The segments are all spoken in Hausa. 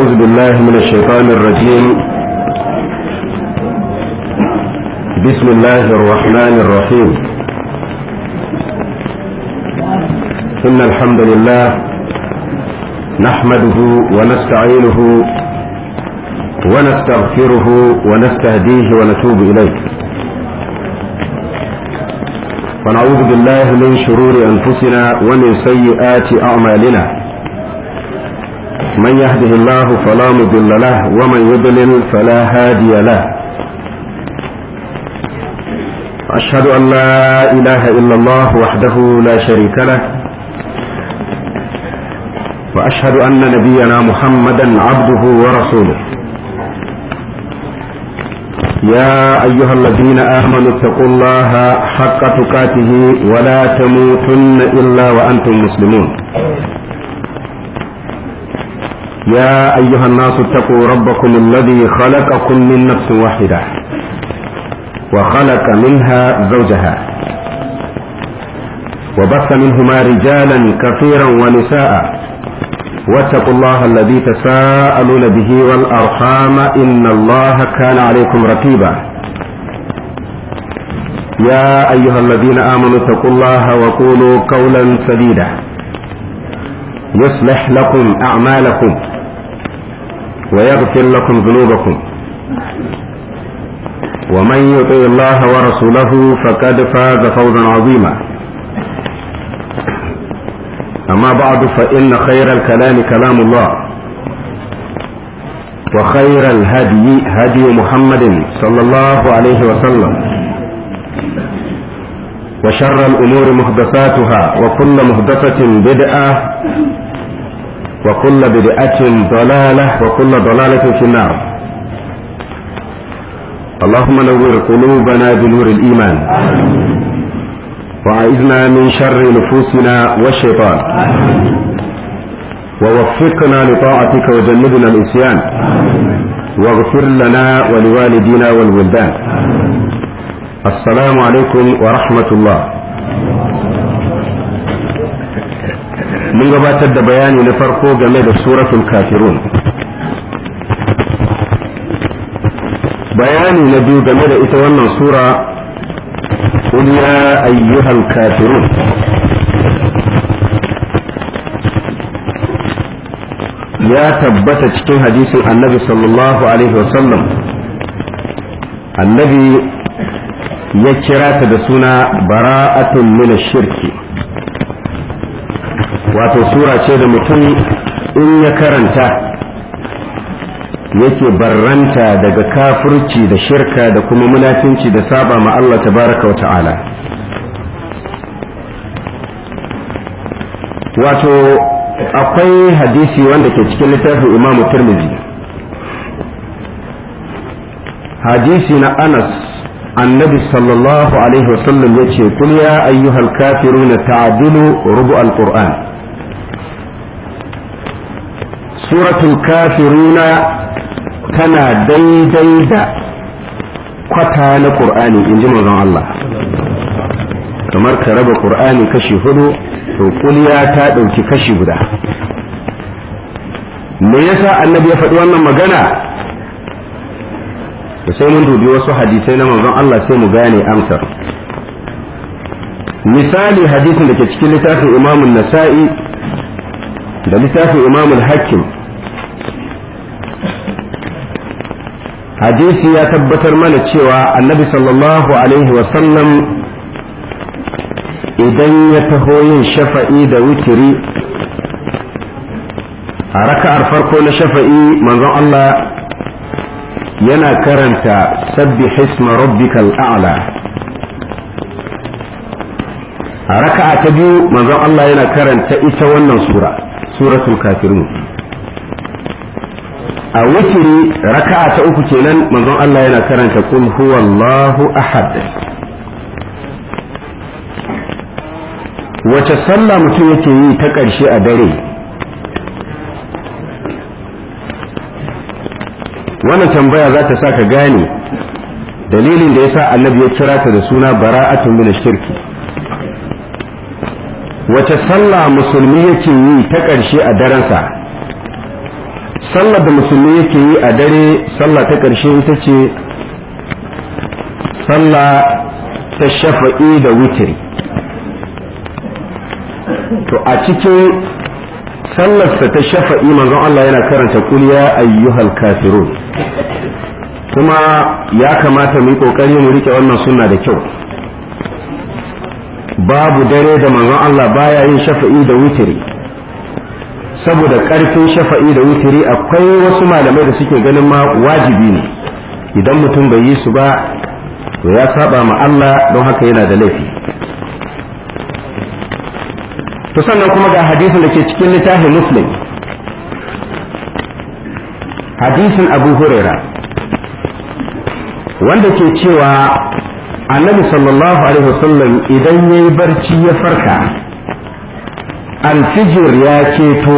أعوذ بالله من الشيطان الرجيم بسم الله الرحمن الرحيم إن الحمد لله نحمده ونستعينه ونستغفره ونستهديه ونتوب إليه ونعوذ بالله من شرور أنفسنا ومن سيئات أعمالنا من يهده الله فلا مضل له ومن يضلل فلا هادي له أشهد أن لا إله إلا الله وحده لا شريك له وأشهد أن نبينا محمدا عبده ورسوله يا أيها الذين آمنوا اتقوا الله حق تقاته ولا تموتن إلا وأنتم مسلمون يا أيها الناس اتقوا ربكم الذي خلقكم من نفس واحدة وخلق منها زوجها وبث منهما رجالا كثيرا ونساء واتقوا الله الذي تساءلون به والأرحام إن الله كان عليكم رقيبا يا أيها الذين آمنوا اتقوا الله وقولوا قولا سديدا يصلح لكم أعمالكم ويغفر لكم ذنوبكم ومن يطع الله ورسوله فقد فاز فوزا عظيما أما بعد فإن خير الكلام كلام الله وخير الهدي هدي محمد صلى الله عليه وسلم وشر الأمور محدثاتها وكل محدثة بدعة وكل بدعة ضلالة وكل ضلالة في النار اللهم نور قلوبنا بنور الإيمان وأعذنا من شر نفوسنا والشيطان ووفقنا لطاعتك وجنبنا الإسيان واغفر لنا ولوالدينا والولدان السلام عليكم ورحمة الله mun gabatar da bayani na farko game da suratul kafirun bayani na biyu game da ita wannan sura قل يا أيها الكافرون ya tabbata cikin hadisin annabi sallallahu alaihi wasallam annabi ya kira ta da suna bara'atun min shirki wato sura ce da mutum in ya karanta yake barranta daga kafirci da shirka da kuma munafinci da saba ma Allah tabaraka wa ta'ala wato akwai hadisi wanda ke cikin littafin imamu turmizi hadisi na anas annabi sallallahu alaihi wasallam ya ce kul ya ayyuhal kafiruna ta'dilu rubu al-qur'an suratul kafiruna tana daidai da kwata na ƙur'ani in ji manzon Allah kamar ka raba ƙur'ani kashi hudu to kuliya ta ɗauki kashi guda me yasa annabi ya faɗi wannan magana da sai mun dubi wasu hadisai na manzon Allah sai mu gane amsar misali hadisin da ke cikin littafin imamun nasa'i da littafin imamul hakim hadisi ya tabbatar mana cewa annabi sallallahu alaihi wasallam idan ya taho yin shafa'i da witiri a raka'ar farko na shafa'i manzon Allah yana karanta sabbi hisma rabbikal a'la a raka'a ta biyu manzon Allah yana karanta ita wannan sura suratul kafirun a witiri raka'a ta uku kenan manzon Allah yana karanta kul huwallahu ahad wace sallah mutum yake yi ta ƙarshe a dare wannan tambaya za ta sa ka gane dalilin da yasa annabi ya kira ta da suna bara'atun min shirki wace sallah musulmi yake yi ta ƙarshe a darensa sallar da musulmi yake yi a dare sallah ta ƙarshe ita ce sallah ta shafa'i da witiri to a cikin sallarsa ta shafa'i manzon Allah yana karanta kuliya ayyuhal kafirun kuma ya kamata mu yi kokari mu rike wannan sunna da kyau babu dare da manzon Allah baya yin shafa'i da witiri saboda karfin shafa'i da witiri akwai wasu malamai da suke ganin ma wajibi ne idan mutum bai yi su ba to ya saba ma Allah don haka yana da laifi to sannan kuma ga hadisin da ke cikin littafin muslim hadisin abu huraira wanda ke cewa annabi sallallahu alaihi wasallam idan ya yi barci ya farka alfijir ya keto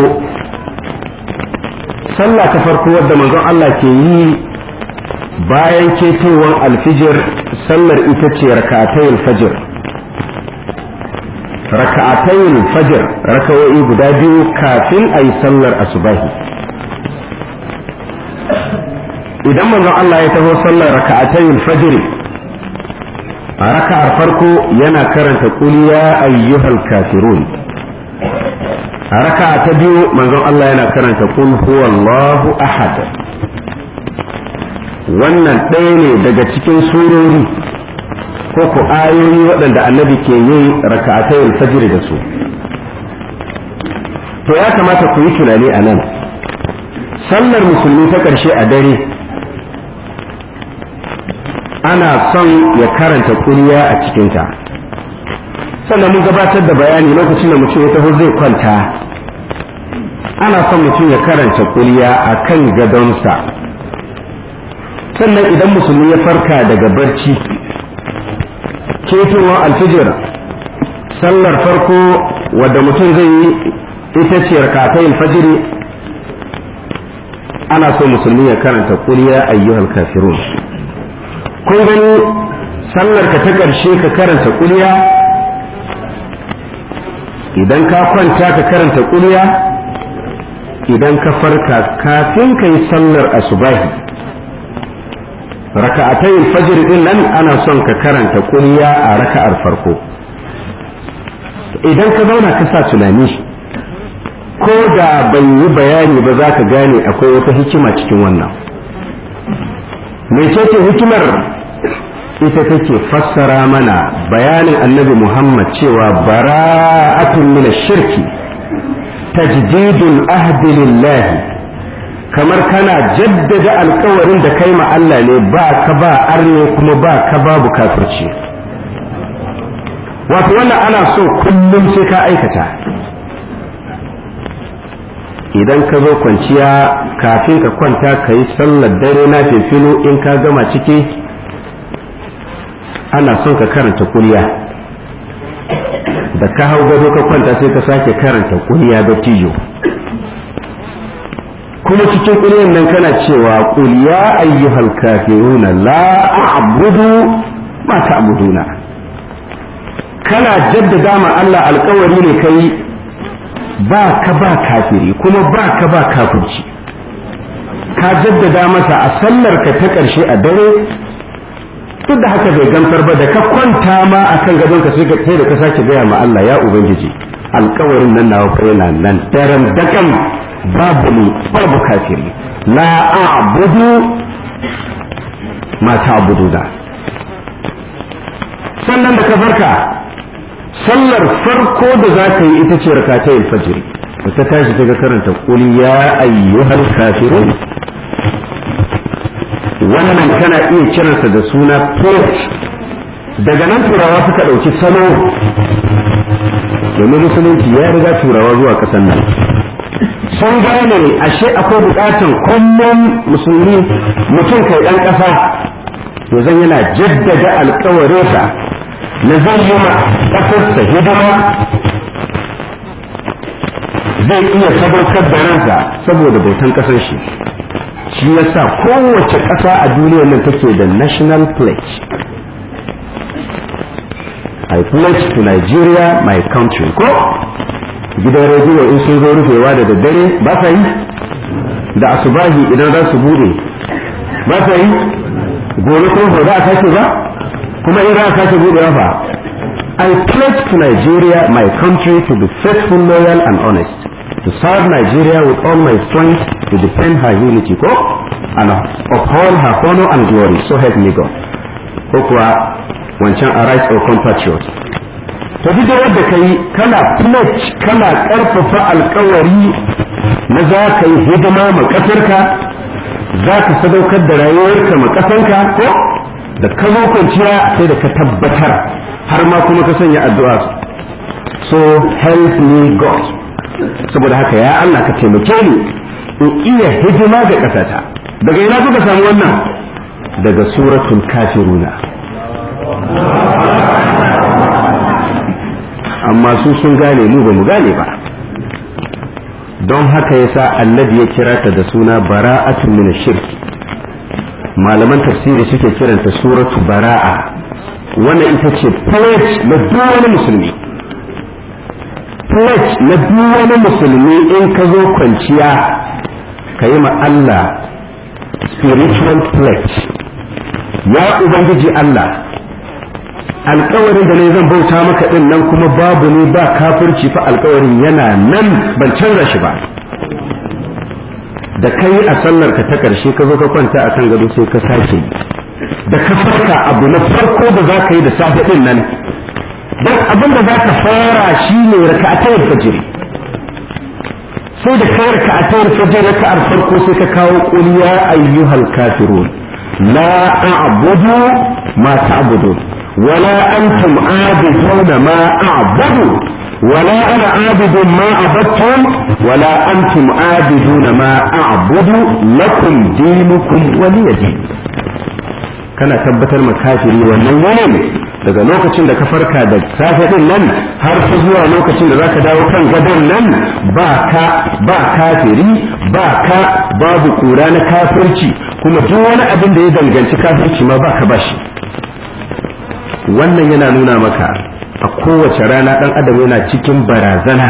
sallah ta farko wadda manzon Allah ke yi bayan ketowar alfijir sallar ita ce raka'atayil fajr raka'atayil fajr raka'o'i guda biyu kafin a yi sallar asubahi idan manzon Allah ya taho sallar raka'atayil fajr a raka'ar farko yana karanta qul ya ayyuhal kafirun a raka'a ta biyu manzon Allah yana karanta qul huwallahu ahad wannan ɗaya ne daga cikin surori ko ku ayoyi waɗanda annabi ke yin raka'atayil fajr da su to ya kamata ku yi tunani a nan sallar musulmi ta ƙarshe a dare ana son ya karanta ƙuriya a cikinta sannan mun gabatar da bayani lokacin da mutum ya taho zai kwanta ana son mutum ya karanta ƙuriya a kan gadonsa sannan idan musulmi ya farka daga barci ketowar alfijir sallar farko wadda mutum zai yi ita ce rakatayin fajiri ana so musulmi ya karanta kuriya ayyuhal kafirun kun gani sallar ka ta ƙarshe ka karanta kuriya idan ka kwanta ka karanta kuriya idan ka farka kafin ka yi sallar asubahi raka'atayin fajr din nan ana son ka karanta kuliya a raka'ar farko idan ka zauna ka sa tunani ko da ban yi bayani ba za ka gane akwai wata hikima cikin wannan mecece hikimar ita take fassara mana bayanin annabi muhammad cewa bara'atun min shirki tajdidul ahdi lillahi kamar kana jaddada alkawarin da kai ma Allah ne ba ka ba arne kuma ba ka babu kafirci wato wannan ana so kullum sai ka aikata idan ka zo kwanciya kafin ka kwanta ka yi sallar dare na filo in ka gama ciki ana son ka karanta kuriya da ka hau gado ka kwanta sai ka sake karanta kuriya da tiyo kuma cikin ƙuryan nan kana cewa qul ya ayyuhal kafiruna la a'budu ma ta'buduna kana jaddada ma Allah alƙawari ne kai ba ka ba kafiri kuma ba ka ba kafirci ka jaddada masa a sallar ka ta ƙarshe a dare duk da haka bai gamsar ba da ka kwanta ma akan gadon ka sai da ka sake gaya ma Allah ya ubangiji alƙawarin nan nawa fa yana nan daren dakan babu ni babu kafiri la a'budu ma ta'buduna sannan da ka farka sallar farko da za ka yi ita ce rakatayil fajr da ta tashi ta karanta qul ya ayyuhal kafirun wannan kana iya kiransa da suna port daga nan turawa suka ɗauki salo domin musulunci ya riga turawa zuwa ƙasar nan sun gane ashe akwai bukatan kullum musulmi mutum kai dan kasa to zan yana jaddada alkawarinsa na zai yi ma kasarsa hidima zai iya sadaukar da ransa saboda bautan kasar shi shi yasa kowace ƙasa a duniyar nan take da national pledge I pledge to Nigeria my country ko gidan rediyo in sun zo rufewa da daddare ba sa yi da asubahi idan za su bude ba ta yi gobe kuma ba za a sake ba kuma in za a sake budewa fa I pledge to Nigeria, my country, to be faithful, loyal, and honest. To serve Nigeria with all my strength, to defend her unity, ko? and uphold her honor and glory. So help me God. Ko kuwa wancan a right or compatriot. To duk da wadda ka yi kana pledge kana ƙarfafa alkawari na za ka yi hidima ma ƙasarka, za ka sadaukar da rayuwarka ma ƙasarka, ko? Da ka zo kwanciya sai da ka tabbatar har ma kuma ka sanya addu'a so help me God saboda haka ya Allah ka taimake ni in iya hidima ga ƙasata daga ina kuka samu wannan daga suratul kafiruna amma su sun gane mu ba mu gane ba don haka yasa annabi ya kira ta da suna bara'atun min shirk malaman tafsiri suke kiranta suratu bara'a wannan ita ce pledge na duk wani musulmi pledge na duk wani musulmi in ka zo kwanciya ka yi ma Allah spiritual pledge ya ubangiji Allah alkawarin da ne zan bauta maka din nan kuma babu ne ba kafirci fa alkawarin yana nan ban canza shi ba da kai a sallar ka ta karshe ka zo ka kwanta akan gado sai ka sake da ka farka abu na farko da za ka yi da safe din nan don abin da za ka fara shi ne raka'atayar fajiri sai da kai raka'atayar fajiri raka'ar farko sai ka kawo qul ya ayyuhal kafirun la a'budu ma ta'budun wala antum abiduna ma a'budu ولا أنا عابد ما عبدتم ولا أنتم عابدون ما أعبد لكم دينكم ولي دين kana tabbatar ma kafiri wannan yanayin daga lokacin da ka farka da safe din nan har ta zuwa lokacin da zaka dawo kan gadon nan ba ka ba kafiri ba ka babu kura na kafirci kuma duk wani abin da ya danganci kafirci ma ba ka bashi wannan yana nuna maka a kowace rana dan adam yana cikin barazana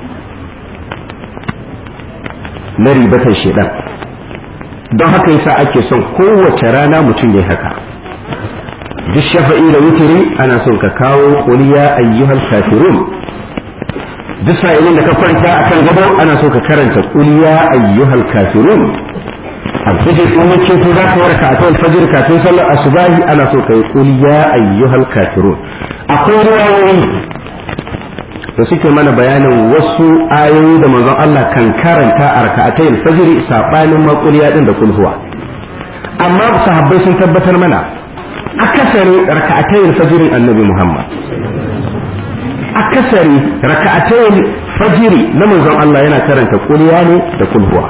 na ribatar shedan don haka yasa ake son kowace rana mutum ya haka duk shafa'i da wutiri ana son ka kawo qul ya ayyuhal kafirun duk sa'ilin da ka kwanta akan gado ana so ka karanta qul ya ayyuhal kafirun alfajir in yake to za ka warka a alfajir kafin sallar asubahi ana so ka yi qul ya ayyuhal kafirun akwai riwayoyi da suke mana bayanin wasu ayoyi da manzon Allah kan karanta a raka'atai alfajiri sabanin maquliya din da kulhuwa amma sahabbai sun tabbatar mana akasari raka'atai alfajirin annabi Muhammad akasari raka'atai fajiri na manzon Allah yana karanta kuliya ne da kulhuwa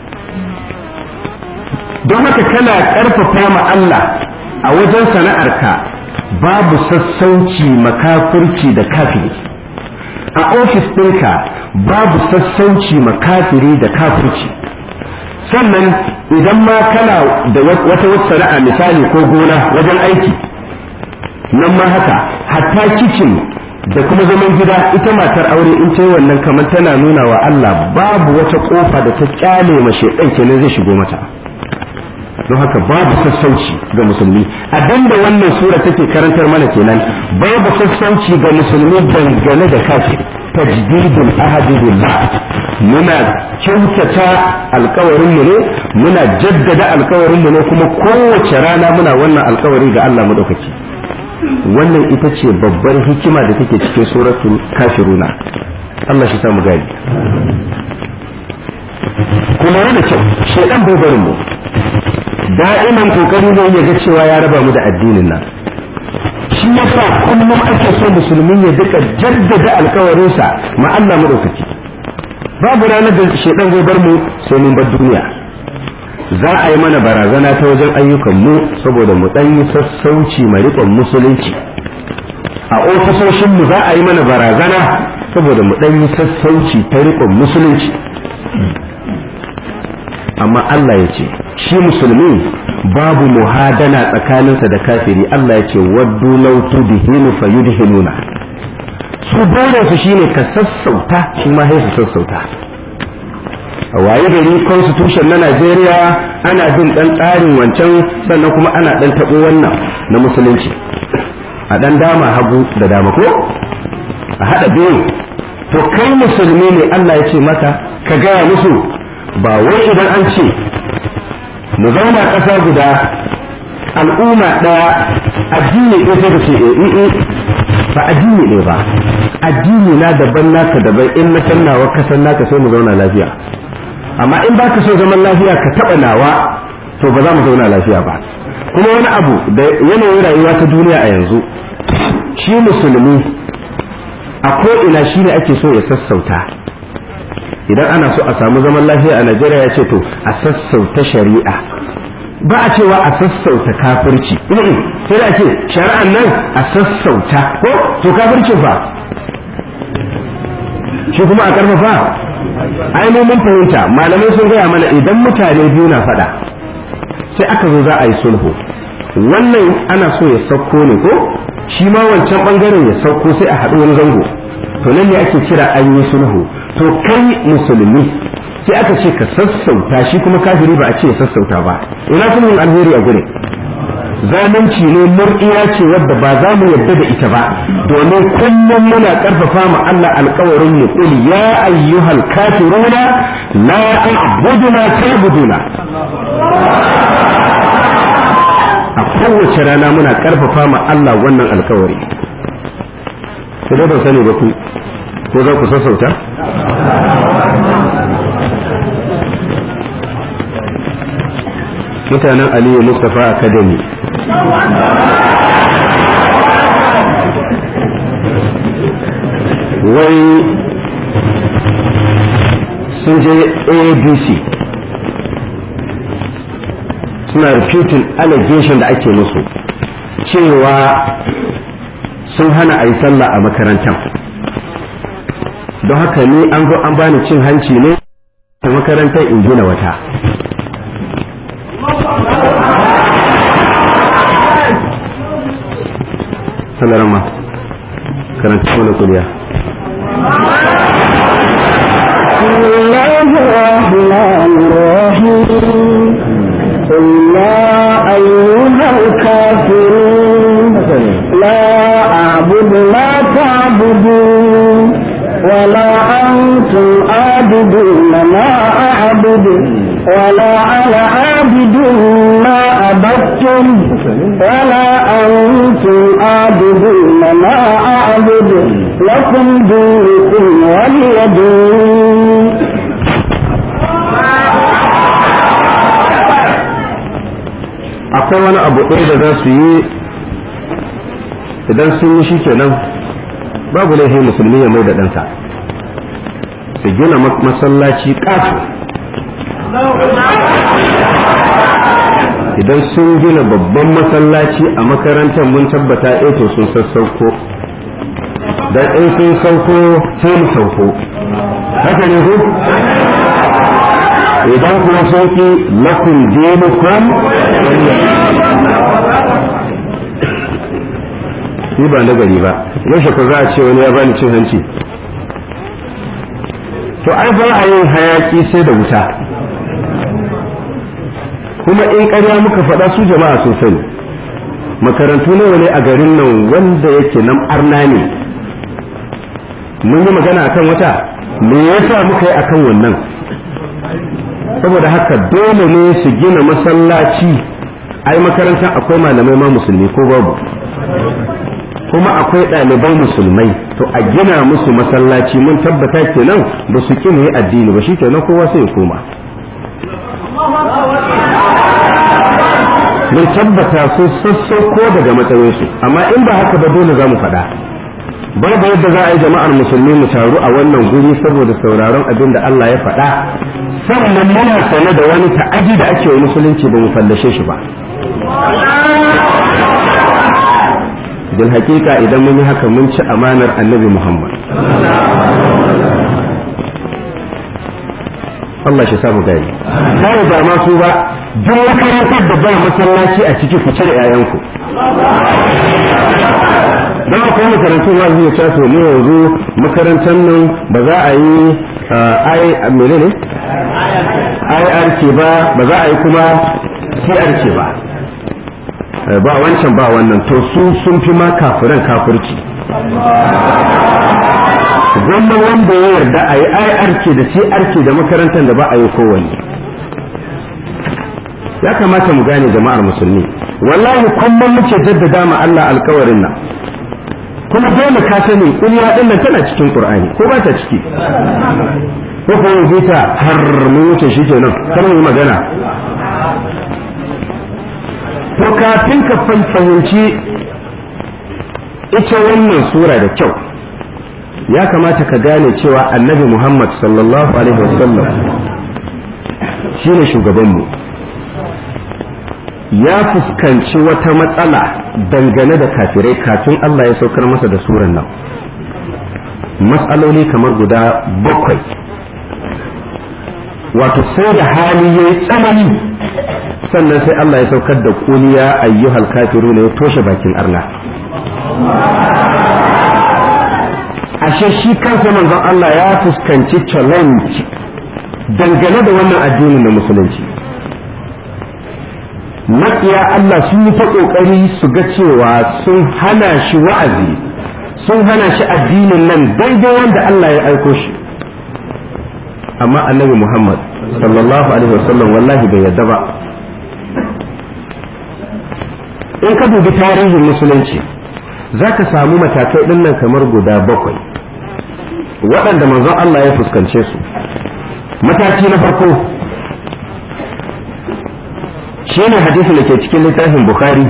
don haka kana karfafa ma Allah a wajen sana'arka babu sassauci makafirci da kafiri a ofis ɗinka babu sassauci makafiri da kafirci sannan idan ma kana da wata wata sana'a misali ko gona wajen aiki nan ma haka hatta kicin da kuma zaman gida ita matar aure in ta yi wannan kamar tana nuna wa Allah babu wata kofa da ta kyale mace ɗan kenan zai shigo mata don haka babu sassauci ga musulmi abinda wannan sura take karantar mana kenan babu sassauci ga musulmi dangane da kafir tajdidul ahadi billah muna kyautata alkawarin mu ne muna jaddada alkawarin mu ne kuma kowace rana muna wannan alkawari ga Allah madaukaki wannan ita ce babbar hikima da take cikin suratul kafiruna Allah shi samu gani kuma da kyau shedan bai barin mu da'iman kokari ne ya ga cewa ya raba mu da addinin nan shi yasa kullum ake so musulmin ya duka jaddada alkawarinsa ma Allah madaukaki babu ranar da shedan zai bar mu sai mun bar duniya za a yi mana barazana ta wajen ayyukan mu saboda mu dan yi sassauci ma riƙon musulunci a ofisoshin mu za a yi mana barazana saboda mu dan yi sassauci ta riƙon musulunci amma Allah ya ce shi musulmi babu muhadana tsakaninsa da kafiri Allah ya ce waddu law tudhinu fayudhinuna su dole su shine ka sassauta shi ma sai su sassauta a waye gari constitution na Najeriya ana bin dan tsarin wancan sannan kuma ana dan tabo wannan na musulunci a dan dama hagu da dama ko a hada biyu to kai musulmi ne Allah ya ce maka ka gaya musu ba wai idan an ce mu zauna ƙasa guda al'umma ɗaya addini ɗaya sai ka ce eh ba addini ne ba addini na daban naka daban in na san nawa ka san naka sai mu zauna lafiya amma in ba ka so zaman lafiya ka taɓa nawa to ba za mu zauna lafiya ba kuma wani abu da yanayin rayuwa ta duniya a yanzu shi musulmi a ko ina shi ne ake so ya sassauta idan ana so a samu zaman lafiya a Najeriya ya ce to a sassauta shari'a ba a cewa a sassauta kafirci sai da ce shari'an nan a sassauta ko to kafircin fa shi kuma a karfafa ai mun fahimta malamai sun gaya mana idan mutane biyu na faɗa sai aka zo za a yi sulhu wannan ana so ya sauko ne ko shi ma wancan bangaren ya sauko sai a haɗu wani zango to nan ne ake kira an yi sulhu to kai musulmi sai aka ce ka sassauta shi kuma kafiri ba a ce ya sassauta ba ina sulhun alheri a gure zalunci ne mur'iya ce wadda ba za mu yadda da ita ba domin kullum muna karfafa ma Allah alkawarin mu qul ya ayyuhal kafiruna la a'budu ma ta'buduna a kowace rana muna karfafa ma Allah wannan alkawari sai dai ban sani ba ku ko za ku sassauta mutanen aliyu mustapha academy wai sun je abc suna refuting allegation da ake musu cewa sun hana a yi sallah a makarantar don haka ni an zo an bani cin hanci ne a makarantar in gina wata salarama karanta mana kuliya بسم الله الرحمن الرحيم قل يا أيها الكافرون لا أعبد ما تعبدون ولا أنتم عابدون ما أعبد ولا أنا عابد ما عبدتم ولا أنتم عابدون ما أعبد لكم دينكم ولي دين akwai wani abu ɗaya da za su yi idan sun yi shi kenan babu laifin musulmi ya mai da ɗansa su gina masallaci ƙato idan sun gina babban masallaci a makarantar mun tabbata eto sun sassauko dan in sun sauko sai mu sauko haka ne ku idan kuma sauki lakum dinukum ni ba na gari ba yaushe ko za a ce wani ya bani cin hanci to ai ba a yin hayaki sai da wuta kuma in ƙarya muka faɗa su jama'a sun sani makarantu nawa ne a garin nan wanda yake nan arna ne mun yi magana akan wata me yasa muka yi akan wannan saboda haka dole ne su gina masallaci ai makarantar akwai malamai ma musulmi ko babu kuma akwai ɗalibai musulmai to a gina musu masallaci mun tabbata kenan ba su ƙi yi addini ba shi kenan kowa sai ya koma mun tabbata sun sassauko daga matsayinsu amma in ba haka ba dole za mu faɗa babu yadda za a yi jama'ar musulmi mu taru a wannan guri saboda sauraron abin da Allah ya faɗa sannan muna sane da wani ta'aji da ake wa musulunci ba mu fallashe shi ba bil hakika idan mun yi haka mun ci amanar annabi Muhammad Allah shi samu gani kai ba ma su ba duk makarantar da ba masallaci a ciki ku cire 'ya'yanku don akwai makarantun za su yi to mu yanzu makarantar nan ba za a yi ai mene ne IRK ba ba za a yi kuma CRK ba ba wancan ba wannan to su sun fi ma kafiran kafirci gwamma wanda ya yarda a yi IRK da CRK da makarantar da ba a yi kowanne ya kamata mu gane jama'ar musulmi wallahi kullum muke jaddada ma Allah alkawarin nan kuma dole ka sani kuliya din nan tana cikin Qur'ani ko ba ta ciki ko ko yanzu ta har mun wuce shi kenan kar mu yi magana to kafin ka fahimci ita wannan sura da kyau ya kamata ka gane cewa annabi Muhammad sallallahu alaihi wasallam shine shugabanmu ya fuskanci wata matsala dangane da kafirai kafin Allah ya saukar masa da suran nan matsaloli kamar guda bakwai wato sai da hali ya yi tsanani sannan sai Allah ya saukar da kuliya ayyuhal kafiru ne ya toshe bakin arna ashe shi kansa manzon Allah ya fuskanci challenge dangane da wannan addinin na musulunci maƙiya Allah sun yi ta ƙoƙari su ga cewa sun hana shi wa'azi sun hana shi addinin nan daidai wanda Allah ya aiko shi amma annabi Muhammad sallallahu alaihi wasallam wallahi bai yadda ba in ka dubi tarihin musulunci za ka samu matakai ɗin nan kamar guda bakwai waɗanda manzon Allah ya fuskance su mataki na farko shi ne hadisin da ke cikin littafin bukhari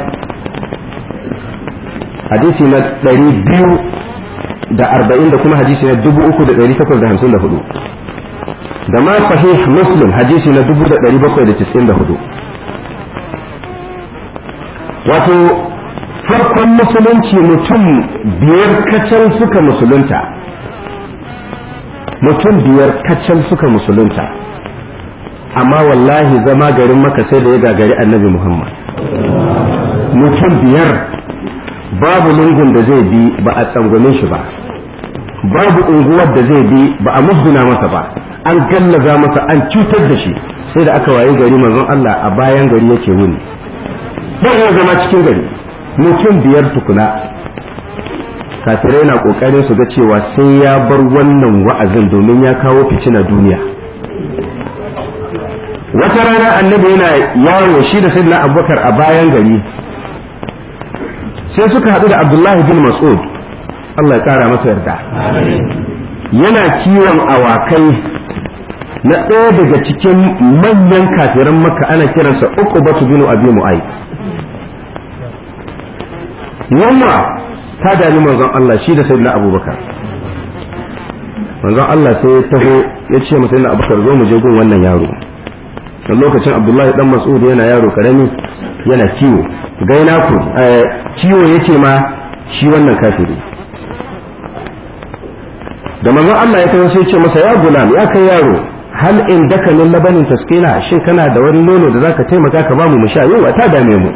hadisi na ɗari biyu da arba'in da kuma hadisi na dubu uku da ɗari takwas da hamsin da hudu da ma sahih muslim hadisi na dubu da ɗari bakwai da tisin da hudu wato farkon musulunci mutum biyar kacal suka musulunta mutum biyar kacal suka musulunta amma wallahi zama garin maka sai da ya gagari annabi muhammad mutum biyar babu lungun da zai bi ba a tsangwame shi ba babu unguwar da zai bi ba a musguna masa ba an gallaza masa an cutar da shi sai da aka waye gari manzon Allah a bayan gari yake wuni ba ya zama cikin gari mutum biyar tukuna kafirai na kokarin su ga cewa sai ya bar wannan wa'azin domin ya kawo fitina duniya wata rana annabi yana yawo shi da sayyidina abubakar a bayan gari sai suka haɗu da abdullahi bin mas'ud Allah ya kara masa yarda yana kiwon awakai na ɗaya daga cikin manyan kafiran maka ana kiransa uku batu binu abi mu'ai yamma ta dami manzon Allah shi da sayyidina abubakar manzon Allah sai ya taho ya ce masa sayyidina abubakar zo mu je gun wannan yaro da lokacin abdullahi dan mas'ud yana yaro karami yana kiwo gaina ku kiwo yake ma shi wannan kafiri da manzon Allah ya taho sai ya ce masa ya gulam ya kai yaro hal in daka min labanin taskina shin kana da wani nono da zaka taimaka ka bamu mu sha yau ta dame mu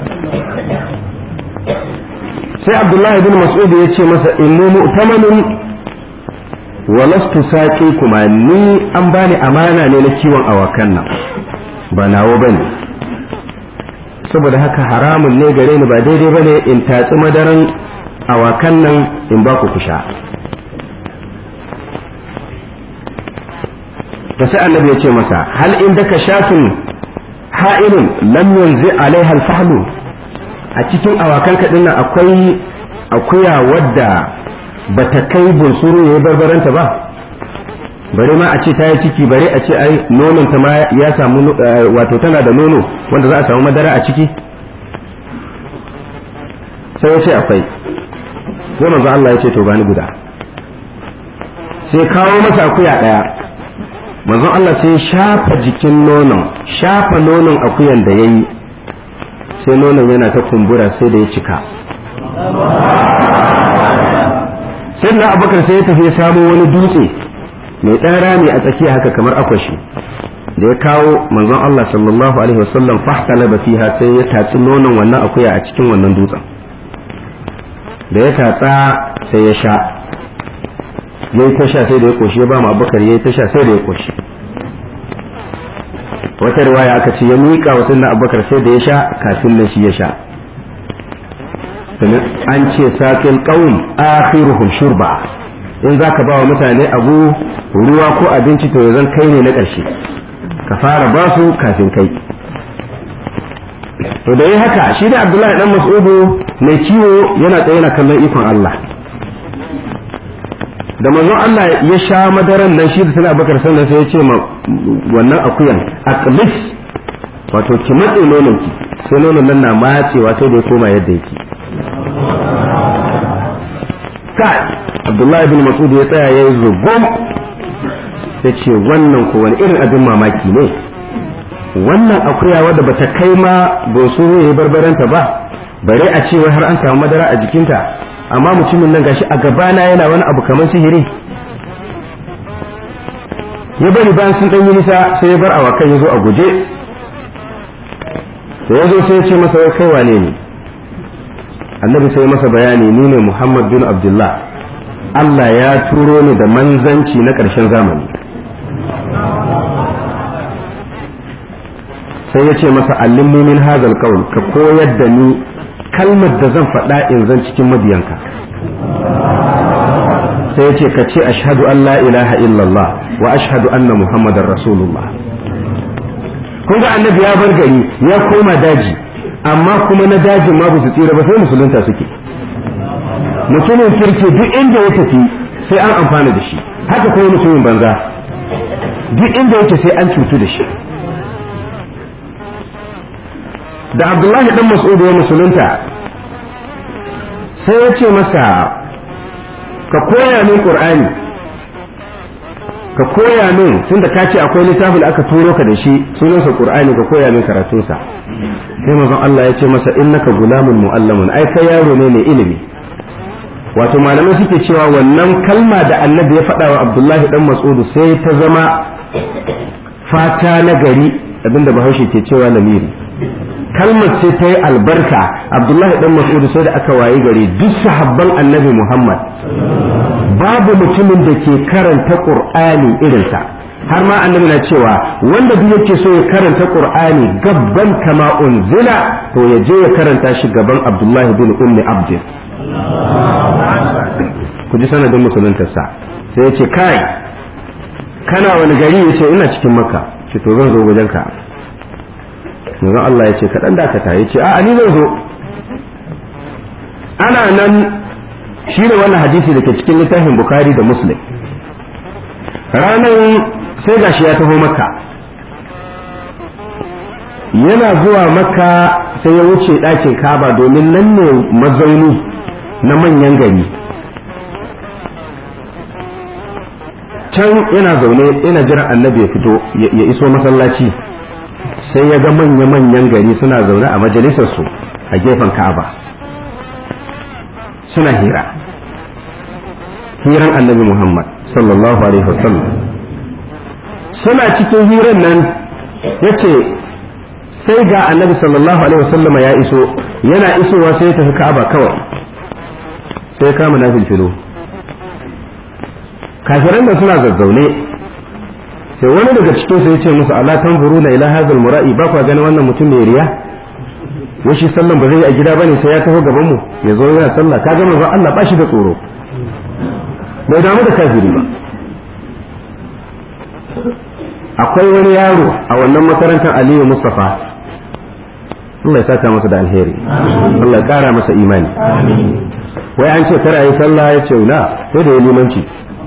sai abdullahi bin mas'ud ya ce masa inni mu'tamanun wa lastu saqi kuma ni an bani amana ne na kiwon awakan nan ba nawo bane saboda haka haramun ne gare ni ba daidai bane in tatsi madaran awakan nan in ba ku kusha da sai annabi ya ce masa hal in daka shatun ha'ilun lam yanzi alaiha alfahlu a cikin awakan kaɗin nan akwai akuya wadda ba ta kai bunsuru ya yi barbaranta ba bare ma a ce ta yi ciki bare a ce ai nonon ta ma ya samu wato tana da nono wanda za a samu madara a ciki sai ya ce akwai sai manzo Allah ya ce to bani guda sai kawo masa akuya daya manzon Allah sai shafa jikin nonon shafa nonon akuyan da yayi sai nonon yana ta kumbura sai da ya cika sai na abubakar sai ya tafi ya samo wani dutse mai ɗan rami a tsakiya haka kamar akwashi da ya kawo manzon Allah sallallahu alaihi wasallam fahtalaba fiha sai ya tatsi nonon wannan akuya a cikin wannan dutsen da ya tatsa sai ya sha yayi ta sha sai da ya koshi ya ba mu abubakar yayi ta sha sai da ya koshi wata riwaya aka ce ya miƙa wa sunna abubakar sai da ya sha kafin nan shi ya sha sannan an ce saƙin ƙaun akhiruhum shurba in za ka ba wa mutane abu ruwa ko abinci to zan kai ne na ƙarshe ka fara ba su kafin kai to da yi haka shi da abdullahi dan mas'udu mai kiwo yana tsaye na kallon ikon Allah da manzon Allah ya sha madaran nan shi da suna bakar sannan sai ya ce ma wannan akuyan aqlis wato ki matse nonon ki sai nonon nan na matsewa sai da ya koma yadda yake kai abdullahi bin mas'ud ya tsaya ya yi zugum ya ce wannan ko wani irin abin mamaki ne wannan akuya wadda bata kai ma boso ya yi barbaranta ba bare a cewa har an samu madara a jikinta amma mutumin nan gashi a gabana yana wani abu kamar sihiri ya bari bayan sun ɗan yi nisa sai ya bar awakan ya zo a guje da ya zo sai ya ce masa wai kai wane ne annabi sai masa bayani ni ne muhammad bin abdullah allah ya turo ni da manzanci na ƙarshen zamani sai ya ce masa allimni min hazal qaul ka koyar da ni kalmar da zan faɗa in zan cikin mabiyanka sai ya ce ka ce ashhadu an la ilaha illallah wa ashhadu anna muhammadar rasulullah kun ga annabi ya bar gari ya koma daji amma kuma na dajin ma ba su tsira ba sai musulunta suke mutumin kirki duk inda ya tafi sai an amfana da shi haka kuma mutumin banza duk inda yake sai an cutu da shi da abdullahi dan mas'ud ya musulunta sai ya ce masa ka koya min qur'ani ka koya min tunda ka ce akwai littafin da aka turo ka da shi sunansa qur'ani ka koya min karatunsa sai manzon Allah ya ce masa innaka gulamun muallamun ai kai yaro ne mai ilimi wato malamai suke cewa wannan kalma da annabi ya faɗa wa abdullahi dan mas'ud sai ta zama fata na gari abinda bahaushe ke cewa lamiri kalmar sai ta yi albarka abdullahi dan mas'ud sai da aka wayi gari duk sahabban annabi muhammad babu mutumin da ke karanta qur'ani irinsa har ma annabi na cewa wanda duk yake so ya karanta qur'ani gabban kama unzila to ya je ya karanta shi gaban abdullahi bin ummi abdin ku ji sanadin musuluntarsa sai ya ce kai kana wani gari ya ce ina cikin makka ce to zan zo wajenka yanzu Allah ya ce kaɗan dakata ya ce a'a ni zan zo ana nan shi ne wannan hadisi da ke cikin littafin bukari da muslim ranar sai gashi ya taho makka yana zuwa makka sai ya wuce ɗakin kaba domin nan ne mazauni na manyan gari can yana zaune yana jiran annabi ya fito ya iso masallaci sai ya ga manya-manyan gari suna zaune a majalisarsu a gefen ka'aba suna hira hiran annabi muhammad sallallahu alaihi wasallam suna cikin hiran nan ya ce sai ga annabi sallallahu alaihi wasallama ya iso yana isowa sai ya tafi ka'aba kawai sai ya kama na filfilo kafiran nan suna zazzaune sai wani daga cikin su yace musu ala tanzuruna ila hadhal mura'i ba kwa ganin wannan mutum mai riya wai shi sallan ba zai yi a gida bane sai ya taho gaban mu ya zo yana sallah ka ga manzon Allah ba shi da tsoro bai damu da kafiri ba akwai wani yaro a wannan makarantar Aliyu Mustafa Allah ya saka masa da alheri Allah ya kara masa imani wai an ce kar a yi sallah ya ce na sai da ya limanci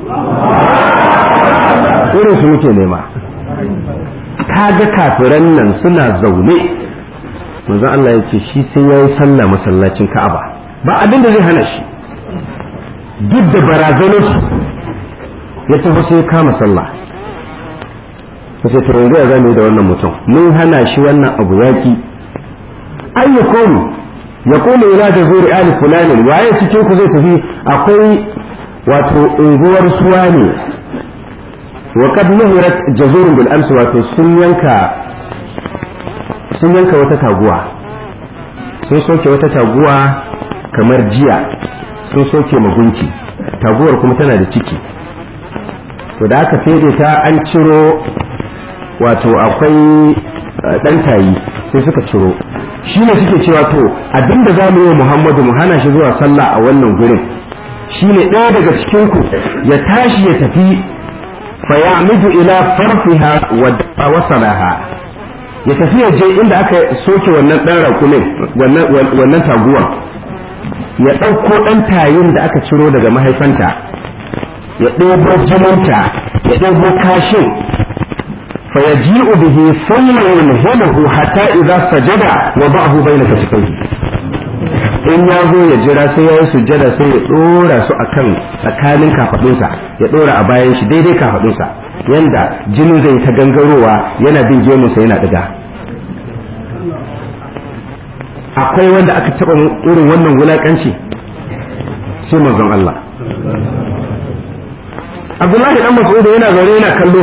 irin su muke nema ga kafiran nan suna zaune manzon Allah ya ce shi sai ya yi sallah masallacin Ka'aba ba abin da zai hana shi duk da barazanar su ya tafi sai kama sallah ta ce to yanzu ya zame da wannan mutum mun hana shi wannan abu yaki an ya komu ya komu ila da zuri ali fulanin waye cikin ku zai tafi akwai wato unguwar suwa ne wa kad nuhirat jazurun bil amsi wato sun yanka sun yanka wata taguwa sun soke wata taguwa kamar jiya sun soke magunki taguwar kuma tana da ciki to da aka fede ta an ciro wato akwai ɗan tayi sai suka ciro shi ne suke cewa to abinda za mu yi wa muhammadu mu hana shi zuwa sallah a wannan gurin shi ne ɗaya daga cikinku ya tashi ya tafi fayamidu ila farfiha wa wasalaha ya tafi ya je inda aka soke wannan ɗan rakumin wannan taguwar ya ɗauko ɗan tayin da aka ciro daga mahaifanta ya ɗebo jininta ya ɗebo kashin فيجيء به ثم ينهله حتى إذا سجد وضعه بين كتفيه in ya zo ya jira sai ya yi sujjada sai ya ɗora su akan tsakanin kafaɗunsa ya ɗora a bayan shi daidai kafaɗunsa yanda jinin zai ta gangarowa yana bin gemunsa yana ɗiga akwai wanda aka taɓa irin wannan wulaƙanci sai manzon Allah Abdullahi dan Mas'ud yana zaune yana kallo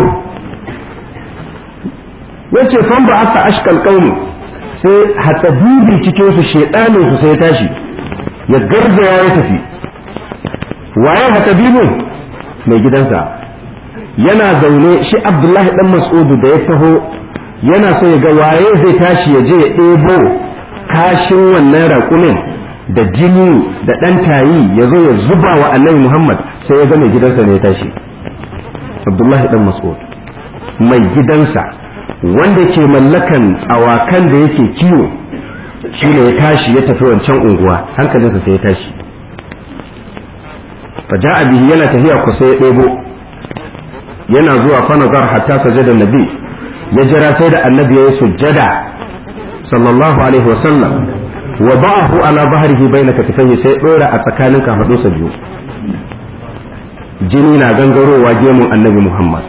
yace fan ba aka ashkal qaumi sai hatsabibi cikin su shedanin su sai tashi ya garzaya ya tafi waye hatsabibin mai gidansa yana zaune shi abdullahi dan mas'udu da ya taho yana so ya ga waye zai tashi ya je ya ɗebo kashin wannan raƙumin da jini da ɗan tayi ya zo ya zuba wa annabi muhammad sai ya ga mai gidansa ne ya tashi abdullahi dan mas'ud mai gidansa wanda ke mallakan awakan da yake kiwo shi ne ya tashi ya tafi wancan unguwa hankalinsa sai ya tashi fa ja'a bihi yana tafiya ku sai ya ɗebo yana zuwa fa nazar hatta sajada nabi ya jira sai da annabi ya yi sujjada sallallahu alaihi wa sallam wa ba'ahu ala bahrihi bayna katifaihi sai dora a tsakanin kafadunsa biyu jini na gangarowa gemun annabi muhammad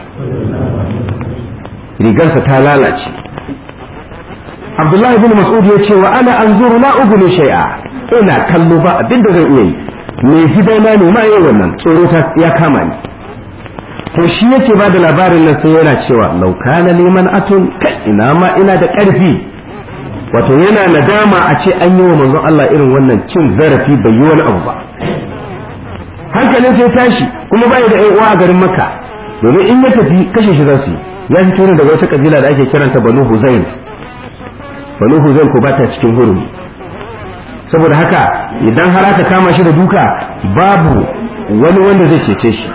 rigarsa ta lalace abdullahi bin mas'ud ya ce wa ana anzuru la ugni shay'a ina kallo ba abin da zan iya yi mai gidana ne ma yayi wannan tsoro ya kama ni to shi yake ba da labarin nan sai yana cewa law kana liman atun kai ina ma ina da karfi wato yana nadama a ce an yi wa manzon Allah irin wannan cin zarafi bai yi wani abu ba hankalin sai tashi kuma bai da uwa a garin makka domin in ya tafi kashe shi za su yi ya fito ne daga wata kabila da ake kiranta banu huzail banu huzail ko bata cikin hurumi saboda haka idan har aka kama shi da duka babu wani wanda zai cece shi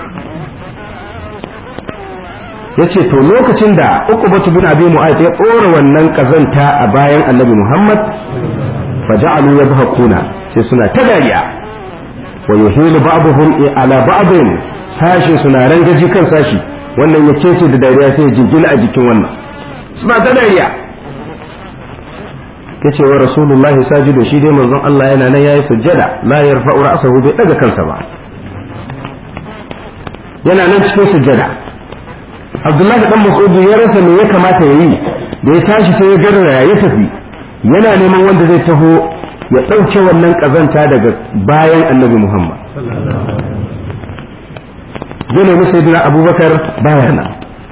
yace to lokacin da uqbatu bin abi mu'ayth ya tsora wannan kazanta a bayan annabi muhammad faja'alu yadhakuna sai suna ta dariya wa yuhilu ba'dhum ala ba'dhin sashi suna rangaji kan sashi wannan ya kece da dariya sai ya jingina a jikin wannan suna ta dariya yace wa rasulullah sajidu shi dai manzon Allah yana nan yayi sujjada la yarfa'u ra'sahu bai daga kansa ba yana nan cikin sujjada Abdullahi dan Mas'ud ya rasa me ya kamata yayi da ya tashi sai ya garra ya tafi yana neman wanda zai taho ya ɗauke wannan ƙazanta daga bayan annabi Muhammad zai nemi sayyidina abubakar baya nan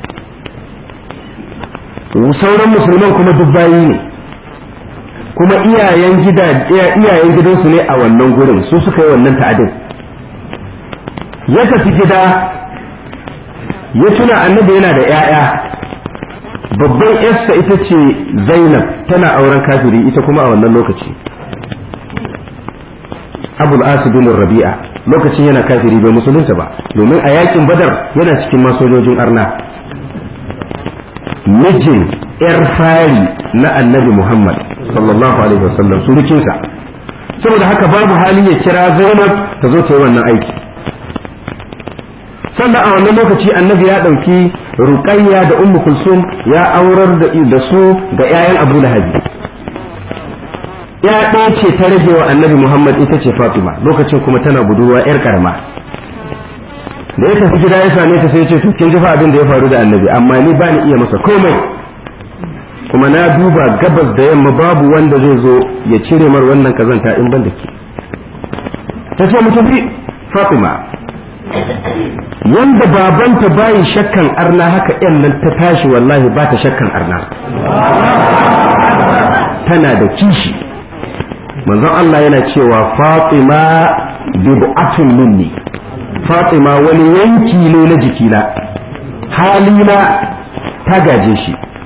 sauran musulman kuma duk bayi ne kuma iyayen gida iyayen gidansu ne a wannan gurin su suka yi wannan ta'adin ya tafi gida ya tuna annabi yana da 'ya'ya babban yarsa ita ce zainab tana auren kafiri ita kuma a wannan lokaci abul asibin rabi'a lokacin yana kafiri bai musulunta ba domin a yakin badar yana cikin masojojin arna mijin yar fari na annabi muhammad sallallahu alaihi wasallam surukinsa saboda haka babu hali ya kira zainab ta zo ta yi wannan aiki sannan a wannan lokaci annabi ya ɗauki ruqayya da ummu kulsum ya aurar da su ga 'ya'yan abu lahabi ya ɗaya ce ta rage wa annabi muhammad ita ce fatima lokacin kuma tana budurwa 'yar karama da ya tafi gida ya same ta sai ce to kin ji fa abin da ya faru da annabi amma ni ba ni iya masa komai kuma na duba gabas da yamma babu wanda zai zo ya cire mar wannan kazanta in ban da ke ta ce mu tafi fatima yanda babanta bayi shakkan arna haka yan nan ta tashi wallahi ba ta shakkan arna tana da kishi manzon Allah yana cewa fatima bid'atun minni fatima wani yanki ne na jikina halina ta gaje shi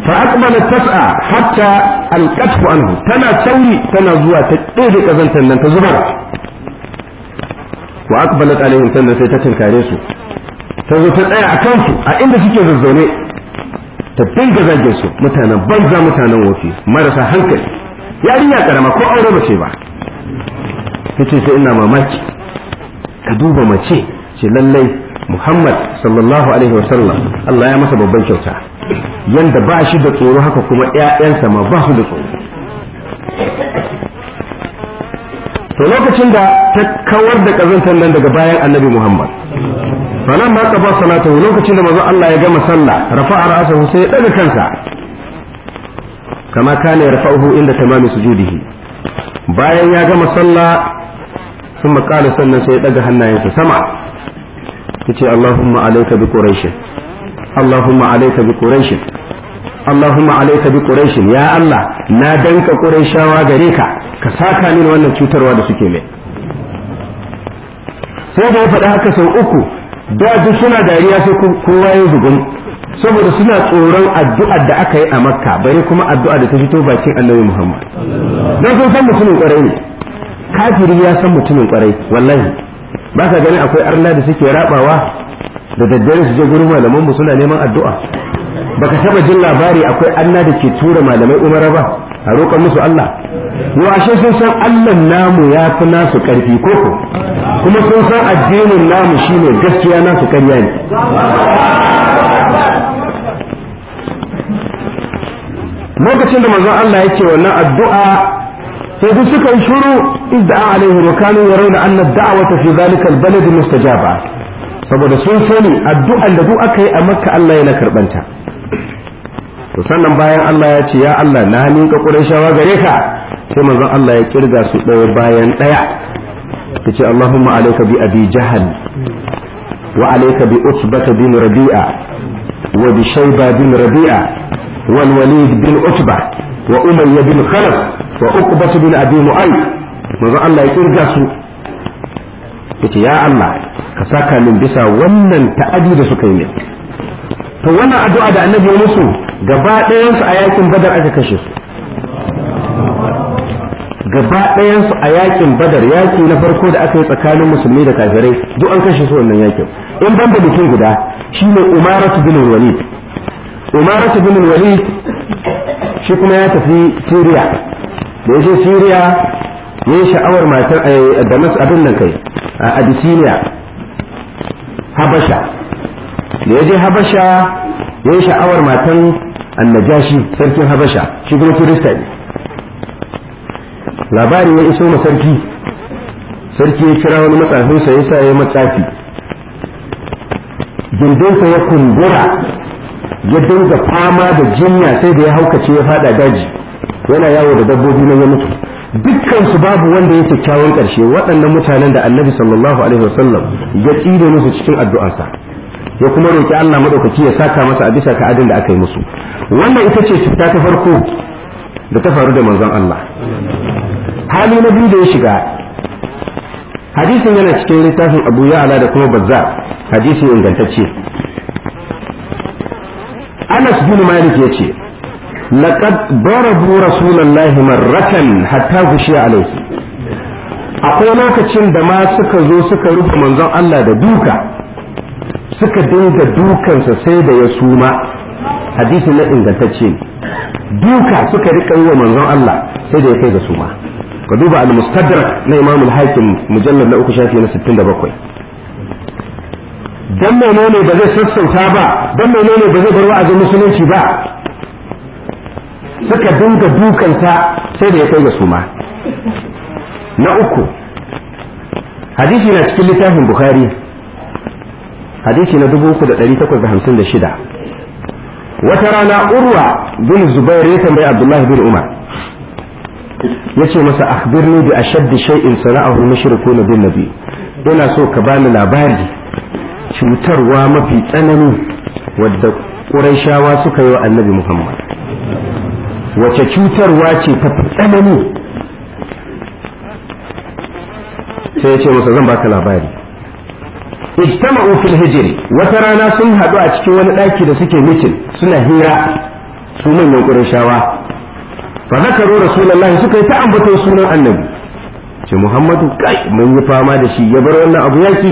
fa aqbalat tas'a hatta alqatfu anhu tana sauri tana zuwa ta ɗebe kazantar nan ta zubar wa aqbalat alaihim sannan sai ta tinkare su ta zo ta tsaya a kansu a inda suke zazzaune ta dinga zagin su mutanen banza mutanen wofi marasa hankali yarinya karama ko aure mace ba tace sai ina mamaki ka duba mace ce lallai Muhammad sallallahu alaihi wasallam Allah ya masa babban kyauta yanda ba shi da tsoro haka kuma ƴaƴansa ma ba su da tsoro to lokacin da ta kawar da kazantar nan daga bayan annabi Muhammad falan ma qaba salatu lokacin da manzo Allah ya gama sallah rafa'a ra'sahu sai ya daga kansa kama kana yarfa'uhu inda tamami sujudihi bayan ya gama sallah ثم قال sannan sai ya daga hannayensa sama yace Allahumma alayka bi quraish Allahumma alayka bi quraish Allahumma alayka bi quraish ya Allah na danka quraishawa gare ka ka saka mini wannan cutarwa da suke mai sai da ya faɗi haka sau uku da duk suna dariya sai kowa ya zugun saboda suna tsoron addu'ar da aka yi a makka bare kuma addu'a da ta fito bakin annabi muhammad don sun san mutumin kwarai ne kafiri ya san mutumin kwarai wallahi ba ka gani akwai arna da suke rabawa da daddare su je gurin malaman mu suna neman addu'a baka taba jin labari akwai anna da ke tura malamai umara ba a roƙa musu Allah yau ashe sun san Allah namu ya fi nasu ƙarfi koko kuma sun san addinin namu shine gaskiya nasu ƙarya ne lokacin da manzon Allah yake wannan addu'a sai duk suka yi shuru idda alaihi wa kanu yarawna anna ad-da'wata fi dhalika al-balad mustajaba saboda sun sani addu'an da duk aka yi a makka Allah yana karbanta to sannan bayan Allah ya ce ya Allah na miƙa Qurayshawa gare ka sai manzon Allah ya kirga su ɗaya bayan ɗaya yace Allahumma alayka bi abi jahal wa alayka bi utbata bin rabi'a wa bi shayba bin rabi'a wal walid bin utba wa umayya bin khalaf wa uqbah bin abi mu'ayth manzon Allah ya kirga su yace ya Allah ka saka min bisa wannan ta'adi da suka yi min to wannan addu'a da annabi ya musu gaba ɗayansu a yakin badar aka kashe su gaba ɗayansu a yakin badar yaki na farko da aka yi tsakanin musulmi da kafirai duk an kashe su wannan yakin in ban da mutum guda shine umaratu bin walid umaratu bin walid shi kuma ya tafi syria da ya je syria ya yi sha'awar matar da masu abin nan kai a abyssinia habasha da ya je habasha ya yi sha'awar matan annajashi sarkin habasha shi kuma kirista ne labari ya iso ma sarki sarki ya kira wani matsafinsa ya sa ya matsafi gindinsa ya kumbura ya dinga fama da jinya sai da ya haukace ya fada daji yana yawo da dabbobi na ya mutu dukkan su babu wanda ya kyakkyawan karshe waɗannan mutanen da annabi sallallahu alaihi wasallam ya tsire musu cikin addu'arsa ya kuma roki Allah madaukaki ya saka masa a bisa ka'adin da aka yi musu wannan ita ce cuta ta farko da ta faru da manzon Allah hali na biyu da ya shiga hadisin yana cikin littafin Abu Ya'la da kuma Bazzar hadisi ingantacce Anas bin Malik yace laqad darabu rasulullahi marratan hatta gushiya alaihi akwai lokacin da ma suka zo suka rufe manzon Allah da duka suka dinga dukansa sai da ya suma hadisi na ingantacce duka suka rika yi wa manzon Allah sai da ya kai ga suma ka duba al-mustadrak na imam al-hakim mujallad na uku shafi na 67 dan menene ba zai sassauta ba dan menene ba zai bar wa'azin musulunci ba suka dinga dukansa sai da ya kai ga suma na uku hadisi na cikin littafin bukhari hadisi na 3856 wata rana urwa bin zubair ya tambayi abdullahi bin umar yace masa akhbirni bi ashaddi shay'in sana'ahu mushrikuna bin nabi ina so ka bani labari cutarwa mafi tsanani wadda quraishawa suka yi wa annabi muhammad wace cutarwa ce ta fi tsanani sai ya ce masa zan baka labari ijtama'u fil hijri wata rana sun haɗu a cikin wani ɗaki da suke mitin suna hira su manyan qurayshawa fa zakaru rasulullahi suka yi ta ambaton sunan annabi ce muhammadu kai mun yi fama da shi ya bar wannan abu yaki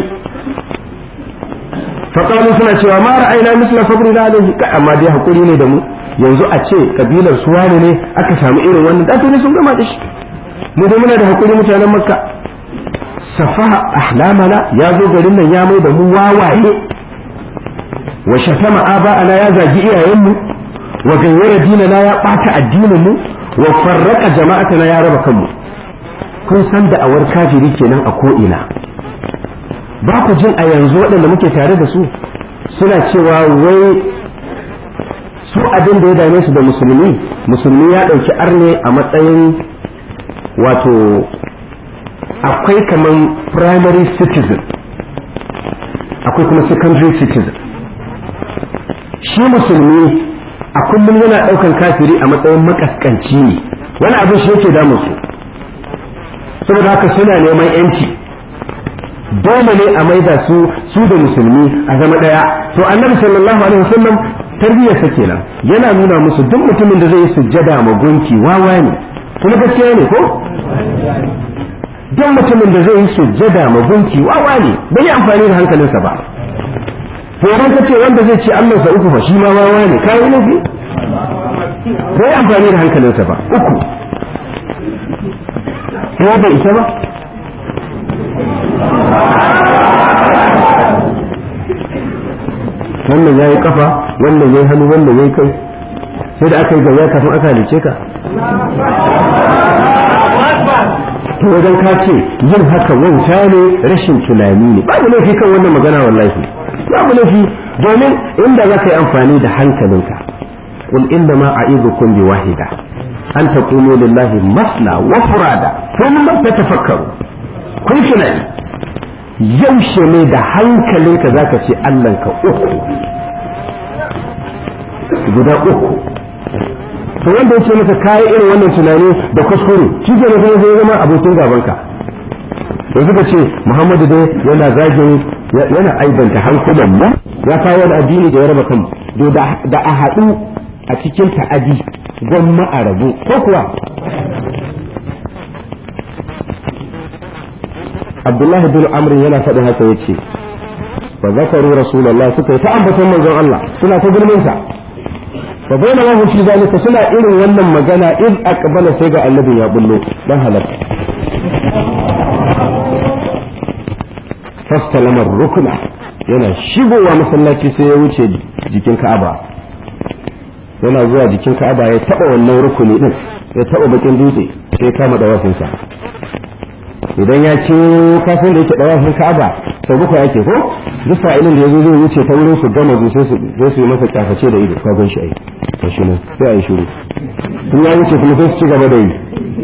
faƙalu suna cewa ma ra'ayina misla sabri na alaihi kai amma dai hakuri ne da mu yanzu a ce kabilar su wani ne aka samu irin wannan da ne sun gama da shi mu da muna da hakuri mutanen makka safaha ahlamana ya zo garin nan ya mai da mu wawaye wa shatama aba'ana ya zagi iyayenmu wa gayyara dinana ya ɓata addinin mu wa farraka jama'atana ya raba kanmu kun san da awar kafiri kenan a ko'ina ba ku jin a yanzu waɗanda muke tare da su suna cewa wai su abin da ya dame su da musulmi musulmi ya ɗauki arne a matsayin wato akwai kaman primary citizen akwai kuma secondary citizen shi musulmi a kullum yana ɗaukan kafiri a matsayin makaskanci ne wani abin shi yake damu su saboda haka suna neman yanci dole ne a maida su su da musulmi a zama daya to annabi sallallahu alaihi wasallam tarbiyyarsa kenan yana nuna musu duk mutumin da zai yi sujjada ma gunki wawa ne kuma gaskiya ne ko duk mutumin da zai yi sujjada ma gunki wawa ne bai yi amfani da hankalinsa ba to idan ka ce wanda zai ce Allah sa uku fa shi ma wawa ne kai ne bai amfani da hankalinsa ba uku ko bai isa ba wannan ya yi kafa wannan ya yi hannu wannan ya yi kai sai da aka yi gaya kafin aka halice ka to wajen ka ce yin haka wauta ne rashin tunani ne babu laifi kan wannan magana wallahi babu laifi domin inda za ka yi amfani da hankalinka قل إنما أعيذكم بواحدة أن تقولوا لله مثنى وفرادا ثم تتفكروا kun tunani yaushe ne da hankalinka za ka ce Allahnka uku guda uku to wanda ya ce maka kayi irin wannan tunani da kuskure shi ke na kuma zai zama abokin gabanka yanzu ka ce muhammadu dai yana zagin yana aibanta hankulan mu ya kawo wani addini da ya raba kan da a haɗu a cikin ta'adi gwamma a rabu ko kuwa abdullahi bin amr yana faɗin haka yace fa zakaru rasulullah suka yi ta ambaton manzon Allah suna ta gulmin sa fa bayna ma fi zalika suna irin wannan magana in aqbala sai ga annabi ya bullo dan halaka fastalama rukuna yana shigowa masallaci sai ya wuce jikin Ka'aba yana zuwa jikin Ka'aba ya taba wannan rukuni din ya taba bakin dutse sai kama da wafinsa idan ya ce kafin da yake dawafin ka'aba sau bakwai ake ko duk sa'ilin da yazo zai wuce ta wurin su gama zu sai su sai su yi masa kyaface da ido ka gan shi ai to shi ne sai ai shiru tun ya wuce kuma sai su ci gaba da yi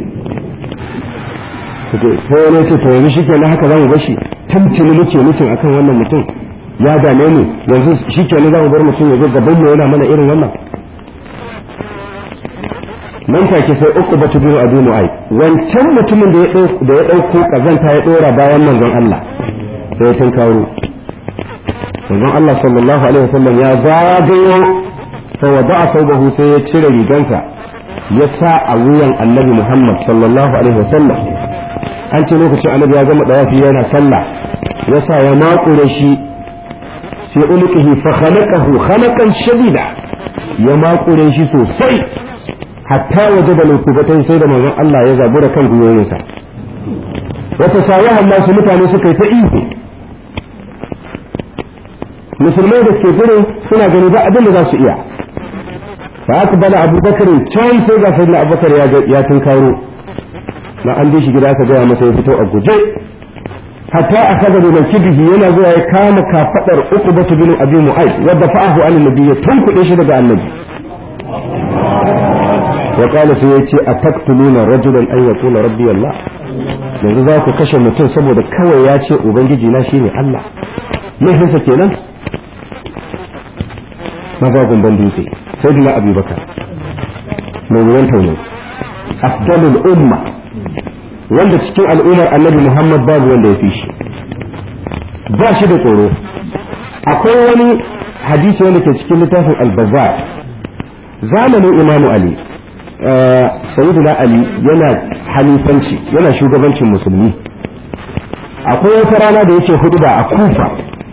sai wani ce to yanzu shi kenan haka zamu bashi tuntuni muke mutum akan wannan mutum ya dame mu yanzu shi kenan zamu bar mutum ya zo gaban mu yana mana irin wannan nan take sai uku batu biyu a dunu ai wancan mutumin da ya ɗauko kazanta ya ɗora bayan manzon Allah sai ya tunkaro manzon Allah sallallahu alaihi wasallam ya zagayo fa wada'a saubahu sai ya cire rigansa ya sa a wuyan annabi Muhammad sallallahu alaihi wasallam an ce lokacin annabi ya gama dawafi yana sallah ya sa ya makure shi sai ulqihi fa khalaqahu khalaqan shadida ya makure shi sosai hatta waje da lukubatai sai da manzon Allah ya zabura kan gwiwoyinsa wata sawahan nasu mutane suka yi ta ihu musulmai da ke gurin suna gani ba abin da za su iya fa aka bala abubakar can sai ga sayyidina abubakar ya tunkaro na an bi shi gida aka gaya masa ya fito a guje hatta a kaga da kibihi yana zuwa ya kama kafadar uku batu bin abi mu'ayd wadda fa'ahu an nabi ya tunkuɗe shi daga annabi wa qala sai yace ataktuluna rajulan an yaqula rabbi allah yanzu za ku kashe mutum saboda kawai ya ce ubangiji na shine allah laifinsa kenan maza gumban dutse sai dina abubakar mai ruwan tauni afdalul umma wanda cikin al'ummar annabi muhammad babu wanda ya fi shi ba shi da tsoro akwai wani hadisi wanda ke cikin littafin albazar zamanin imamu ali sayyidina ali yana halifanci yana shugabancin musulmi akwai wata rana da yake hudu a kufa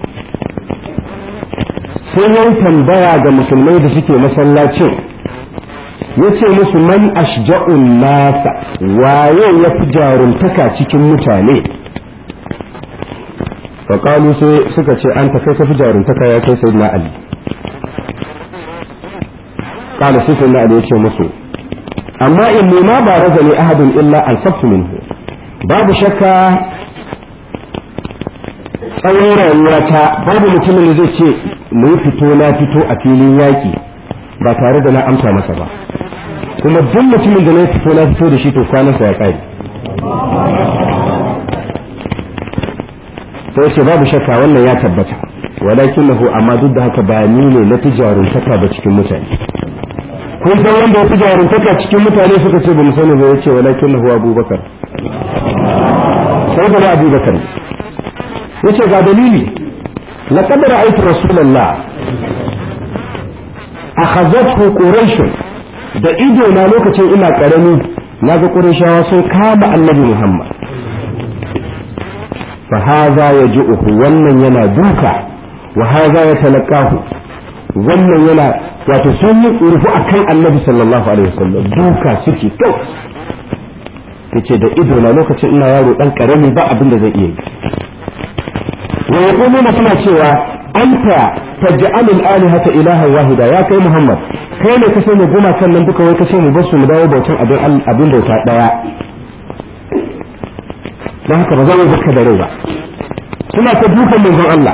sai yan tambaya ga musulmai da suke masallacin ya ce musu man ashja'un nasa waye ya fi jaruntaka cikin mutane faƙalu sai suka ce an ta kai ka fi jaruntaka ya kai sai na ali ƙala sai sai na ali ya ce musu amma in ma ba raza ne ahadun illa an sabtu minhu babu shakka tsawon rayuwata babu mutumin da zai ce mu fito na fito a filin yaƙi ba tare da na amsa masa ba kuma duk mutumin da na fito na fito da shi to kwanansa ya ƙare sai ce babu shakka wannan ya tabbata walakin nahu amma duk da haka ba ni ne na fi jaruntaka ba cikin mutane kun san wanda ya fi jaruntaka cikin mutane suka ce ba mu sani ba ya ce walakin nahu abubakar sai da abubakar ya ce ga dalili laqad ra'aytu rasulullah akhazathu quraish da ido na lokacin ina karami naga qurayshawa sun kama annabi muhammad fa hadha yaju'uhu wannan yana duka wa hadha yatalaqahu wannan yana wato sun yi rufu akan annabi sallallahu alaihi wasallam duka suke kyau yace da ido na lokacin ina yaro dan karami ba abin da zai iya yi wa yaquluna suna cewa anta taj'alu al-alihata ilahan wahida ya kai muhammad kai ne ka sanya guma kan nan duka wai ka ce mu bar su mu dawo bautan abin abin bauta daya don haka ba za mu baka da rai ba suna ta dukan manzon Allah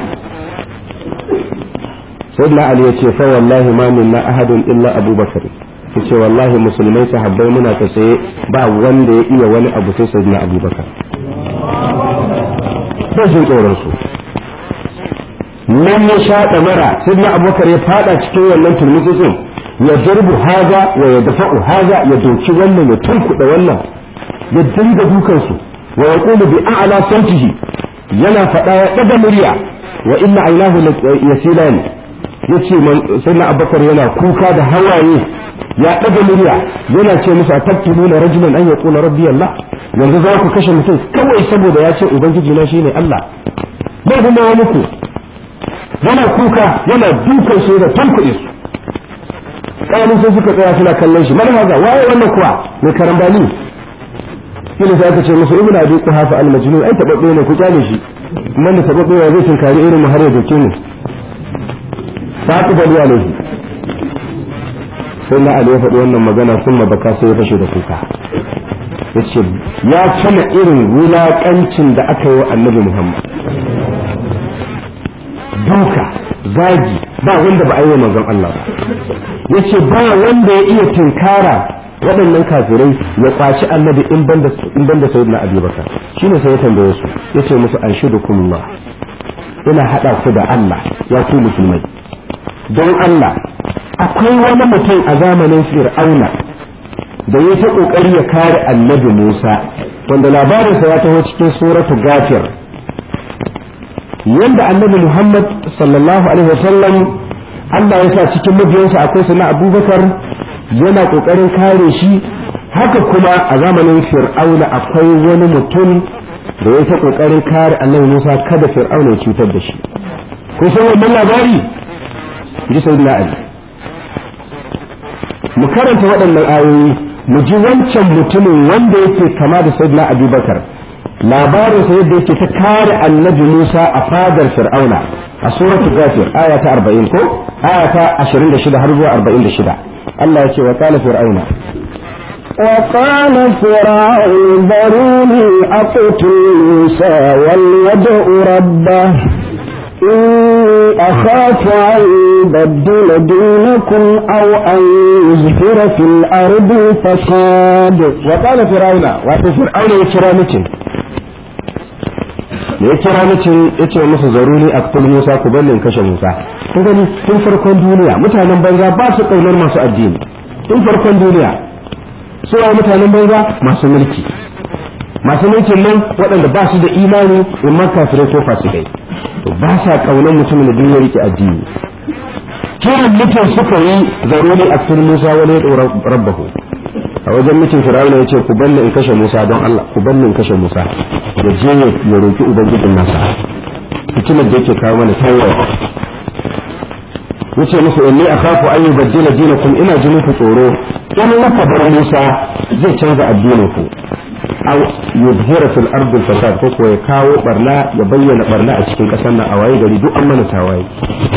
sayyidina ali ya ce fa wallahi ma minna ahadun illa abubakar yace wallahi musulmai sahabbai muna ta tsaye ba wanda ya iya wani abu sai sayyidina abubakar ba jin tsoron su nan ya sha mara sayyidina abubakar ya fada cikin wannan turmutsin ya darbu haza wa ya dafa'u haza ya doki wannan ya tunkuɗa wannan ya dinga dukansu wa yaqulu bi a'la sautihi yana faɗa ya ɗaga murya wa inna aynahu yasilani yace sai na abubakar yana kuka da hawaye ya ɗaga murya yana ce musu atabtuluna rajulan an yaqula rabbi Allah yanzu za ku kashe mutum kawai saboda ya ce ubangiji na shine Allah bai kuma ya muku yana kuka yana dukan su da tankuɗe su kayan sai suka tsaya suna kallon shi mana haza waye wannan kuwa mai karambani shine sai aka ce musu ibnu abi quhafa al majnun ai tababbe ne ku kyale shi kuma da tababbe ya zai tunkari irin mu har ya doke mu ba ku bari alaihi sai na ali ya faɗi wannan magana sun baka sai ya fashe da kuka yace ya tuna irin wulaƙancin da aka yi wa annabi muhammad duka zagi ba wanda ba a yi wa manzon Allah ba yace ba wanda ya iya tunkara waɗannan kafirai ya kwaci annabi in banda in banda sayyidina abubakar shine sai ya tambaye su yace musu anshudukumullah ina hada ku da Allah ya ku musulmai don Allah akwai wani mutum a zamanin fir'auna da ya ta kokari ya kare annabi Musa wanda labarinsa ya taho cikin suratu gafir yanda annabi Muhammad sallallahu alaihi wasallam Allah ya sa cikin mabiyansa akwai sana abubakar yana kokarin kare shi haka kuma a zamanin fir'auna akwai wani mutum da ya ta kokarin kare annabi Musa kada fir'auna ya cutar da shi kun san wannan labari ji sayyidina Ali mu karanta waɗannan ayoyi mu ji wancan mutumin wanda yake kama da sayyidina Abubakar labarin sa yadda yake ta kare annabi Musa a fadar fir'auna a suratul ghafir aya ta 40 ko aya ta 26 har zuwa 46 Allah ya ce wa qala fir'auna وقال فرعون ذروني أقتل موسى وليدع ربه إني أخاف أن يبدل دينكم أو أن يظهر في الأرض فساد وقال فرعون wato fir'auna ya kira mutum da ya kira mutum ya ce musu zaruri a kul musa ku ballin kashe musa kun gani tun farkon duniya mutanen banza ba su kaunar masu addini tun farkon duniya su mutanen banza masu mulki masu mulkin nan waɗanda ba su da imani in ma kafirai ko fasikai to ba sa kaunar mutumin da duniya yake addini kiran mutum suka yi zaruri a cikin Musa wani ya rabbahu a wajen mutum Fir'auna ya ce ku banni in kashe Musa don Allah ku banni in kashe Musa da je ya roki ubangijin nasa fitinar da yake kawo mana tawaye yace musu inni akhafu an yubaddila dinakum ina ji muku tsoro in laka bar Musa zai canza addinin ku aw yuzhira fil ardi fasad ko ya kawo barna ya bayyana barna a cikin kasar nan a waye gari duk an mana tawaye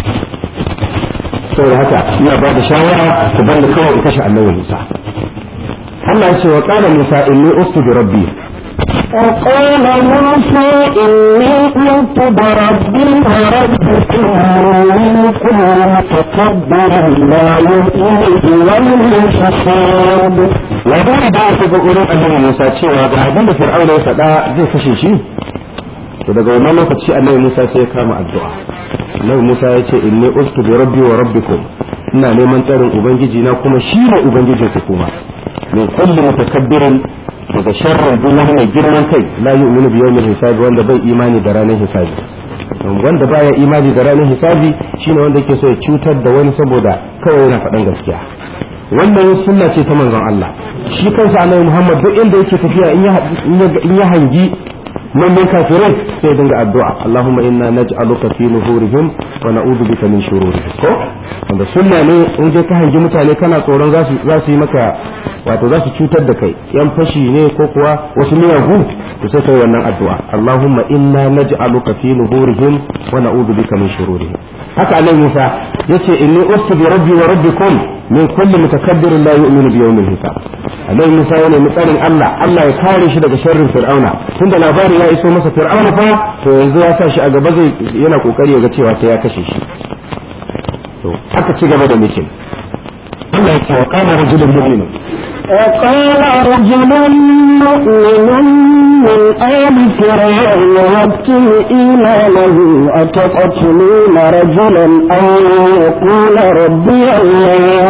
saboda haka ina ba da shawara ku bar ni kawai in kashe annabi Musa Allah ya ce wa qala Musa inni ustu bi rabbi وقال موسى إني قلت بربي وربكم من كل متكبر لا يؤمن والحساب labari da aka ga gurin annabi Musa cewa ga abin da Fir'auna ya faɗa zai kashe shi to daga wannan lokaci annabi Musa sai ya kama addu'a annabi Musa ya ce inni ustu bi rabbi wa rabbikum ina neman tsarin ubangiji na kuma shi ne ubangijin ku kuma min kulli mutakabbirin daga sharrin duk wani mai girman kai la yu'minu bi yawmil hisabi wanda bai imani da ranar hisabi wanda baya imani da ranar hisabi shine wanda yake so ya cutar da wani saboda kawai yana faɗan gaskiya wannan sunna ce ta manzon Allah shi kansa annabi Muhammad duk inda yake tafiya in ya hangi manyan kafirai sai dinga addu'a Allahumma inna naj'aluka fi nuhurihim wa na'udhu bika min shururihim ko wanda sunna ne in je ka hangi mutane kana tsoron za su za su yi maka wato za su cutar da kai yan fashi ne ko kuwa wasu miyagu to sai kai wannan addu'a Allahumma inna naj'aluka fi nuhurihim wa na'udhu bika min shururihim haka annabi Musa yace inni ustu bi rabbi wa rabbikum min kulli mutakabbirin la yu'minu bi yawmil hisab annabi Musa yana mutsarin Allah Allah ya kare shi daga sharrin Fir'auna tunda labari ya iso masa Fir'auna fa to yanzu ya sa shi a gaba zai yana kokari ya ga cewa sai ya kashe shi to aka ci gaba da mikin Allah ya ce wa qala rajulun mu'min وقال رجل مؤمن من آل فرعون يبتل إيمانه أتقتلون رجلا أن يقول ربي الله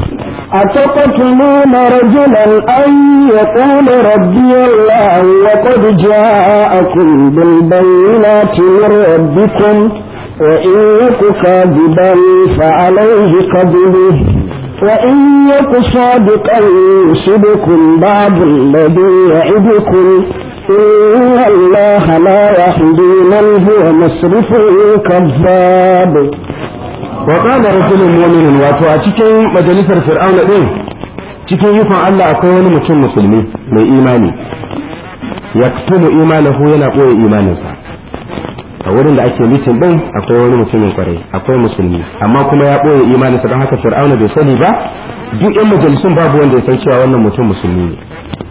أتقتلون رجلا أن يقول ربي الله وقد جاءكم بالبينات من ربكم وإن يك كاذبا فعليه كذبه وإن يك صادقا يصبكم بعض الذي يعدكم إن الله لا يهدي من هو مسرف كذاب وقال رجل مؤمن wato a cikin majalisar fir'auna din cikin yukon Allah akwai wani mutum musulmi mai imani yaktumu imanahu yana boye imaninsa a wurin da ake mitin din akwai wani mutumin kwarai akwai musulmi amma kuma ya boye imaninsa don haka fir'auna bai sani ba duk yan majalisun babu wanda ya san cewa wannan mutum musulmi ne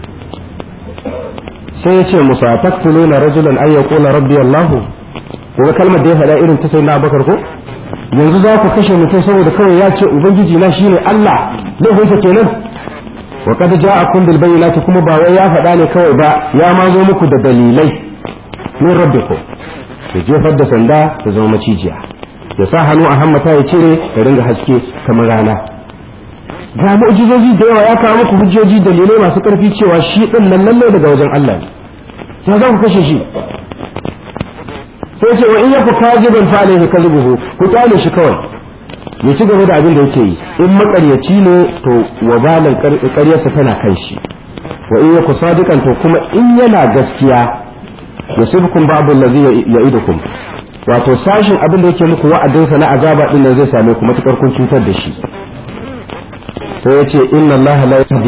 sai ya ce musa taktuluna rajulan ay yaqula rabbi allah ko kalmar da ya faɗa irin ta sayyidina abubakar ko yanzu za ku kashe mutum saboda kawai ya ce ubangiji na shine Allah laifinsa kenan wa qad ja'akum bil bayyinati kuma ba wai ya faɗa ne kawai ba ya ma zo muku da dalilai min rabbikum ya jefar da sanda ta zama macijiya ya sa hannu a hammata ya cire ya ringa haske kamar rana ga mu'jizoji da yawa ya kawo muku hujjoji dalilai masu karfi cewa shi din nan lalle daga wajen Allah ne sai za ku kashe shi sai ce wa in yaku kajiban fa alaihi kadhibuhu ku tale shi kawai ya ci gaba da abin da yake yi in makaryaci ne to wabalan ƙaryarsa tana kan shi wa in yaku sadiqan to kuma in yana gaskiya yusibukum ba'd allazi ya'idukum wato sashin abin da yake muku wa'adinsa na azaba din nan zai same ku matukar kun cutar da shi sai ya ce inna allaha la yahdi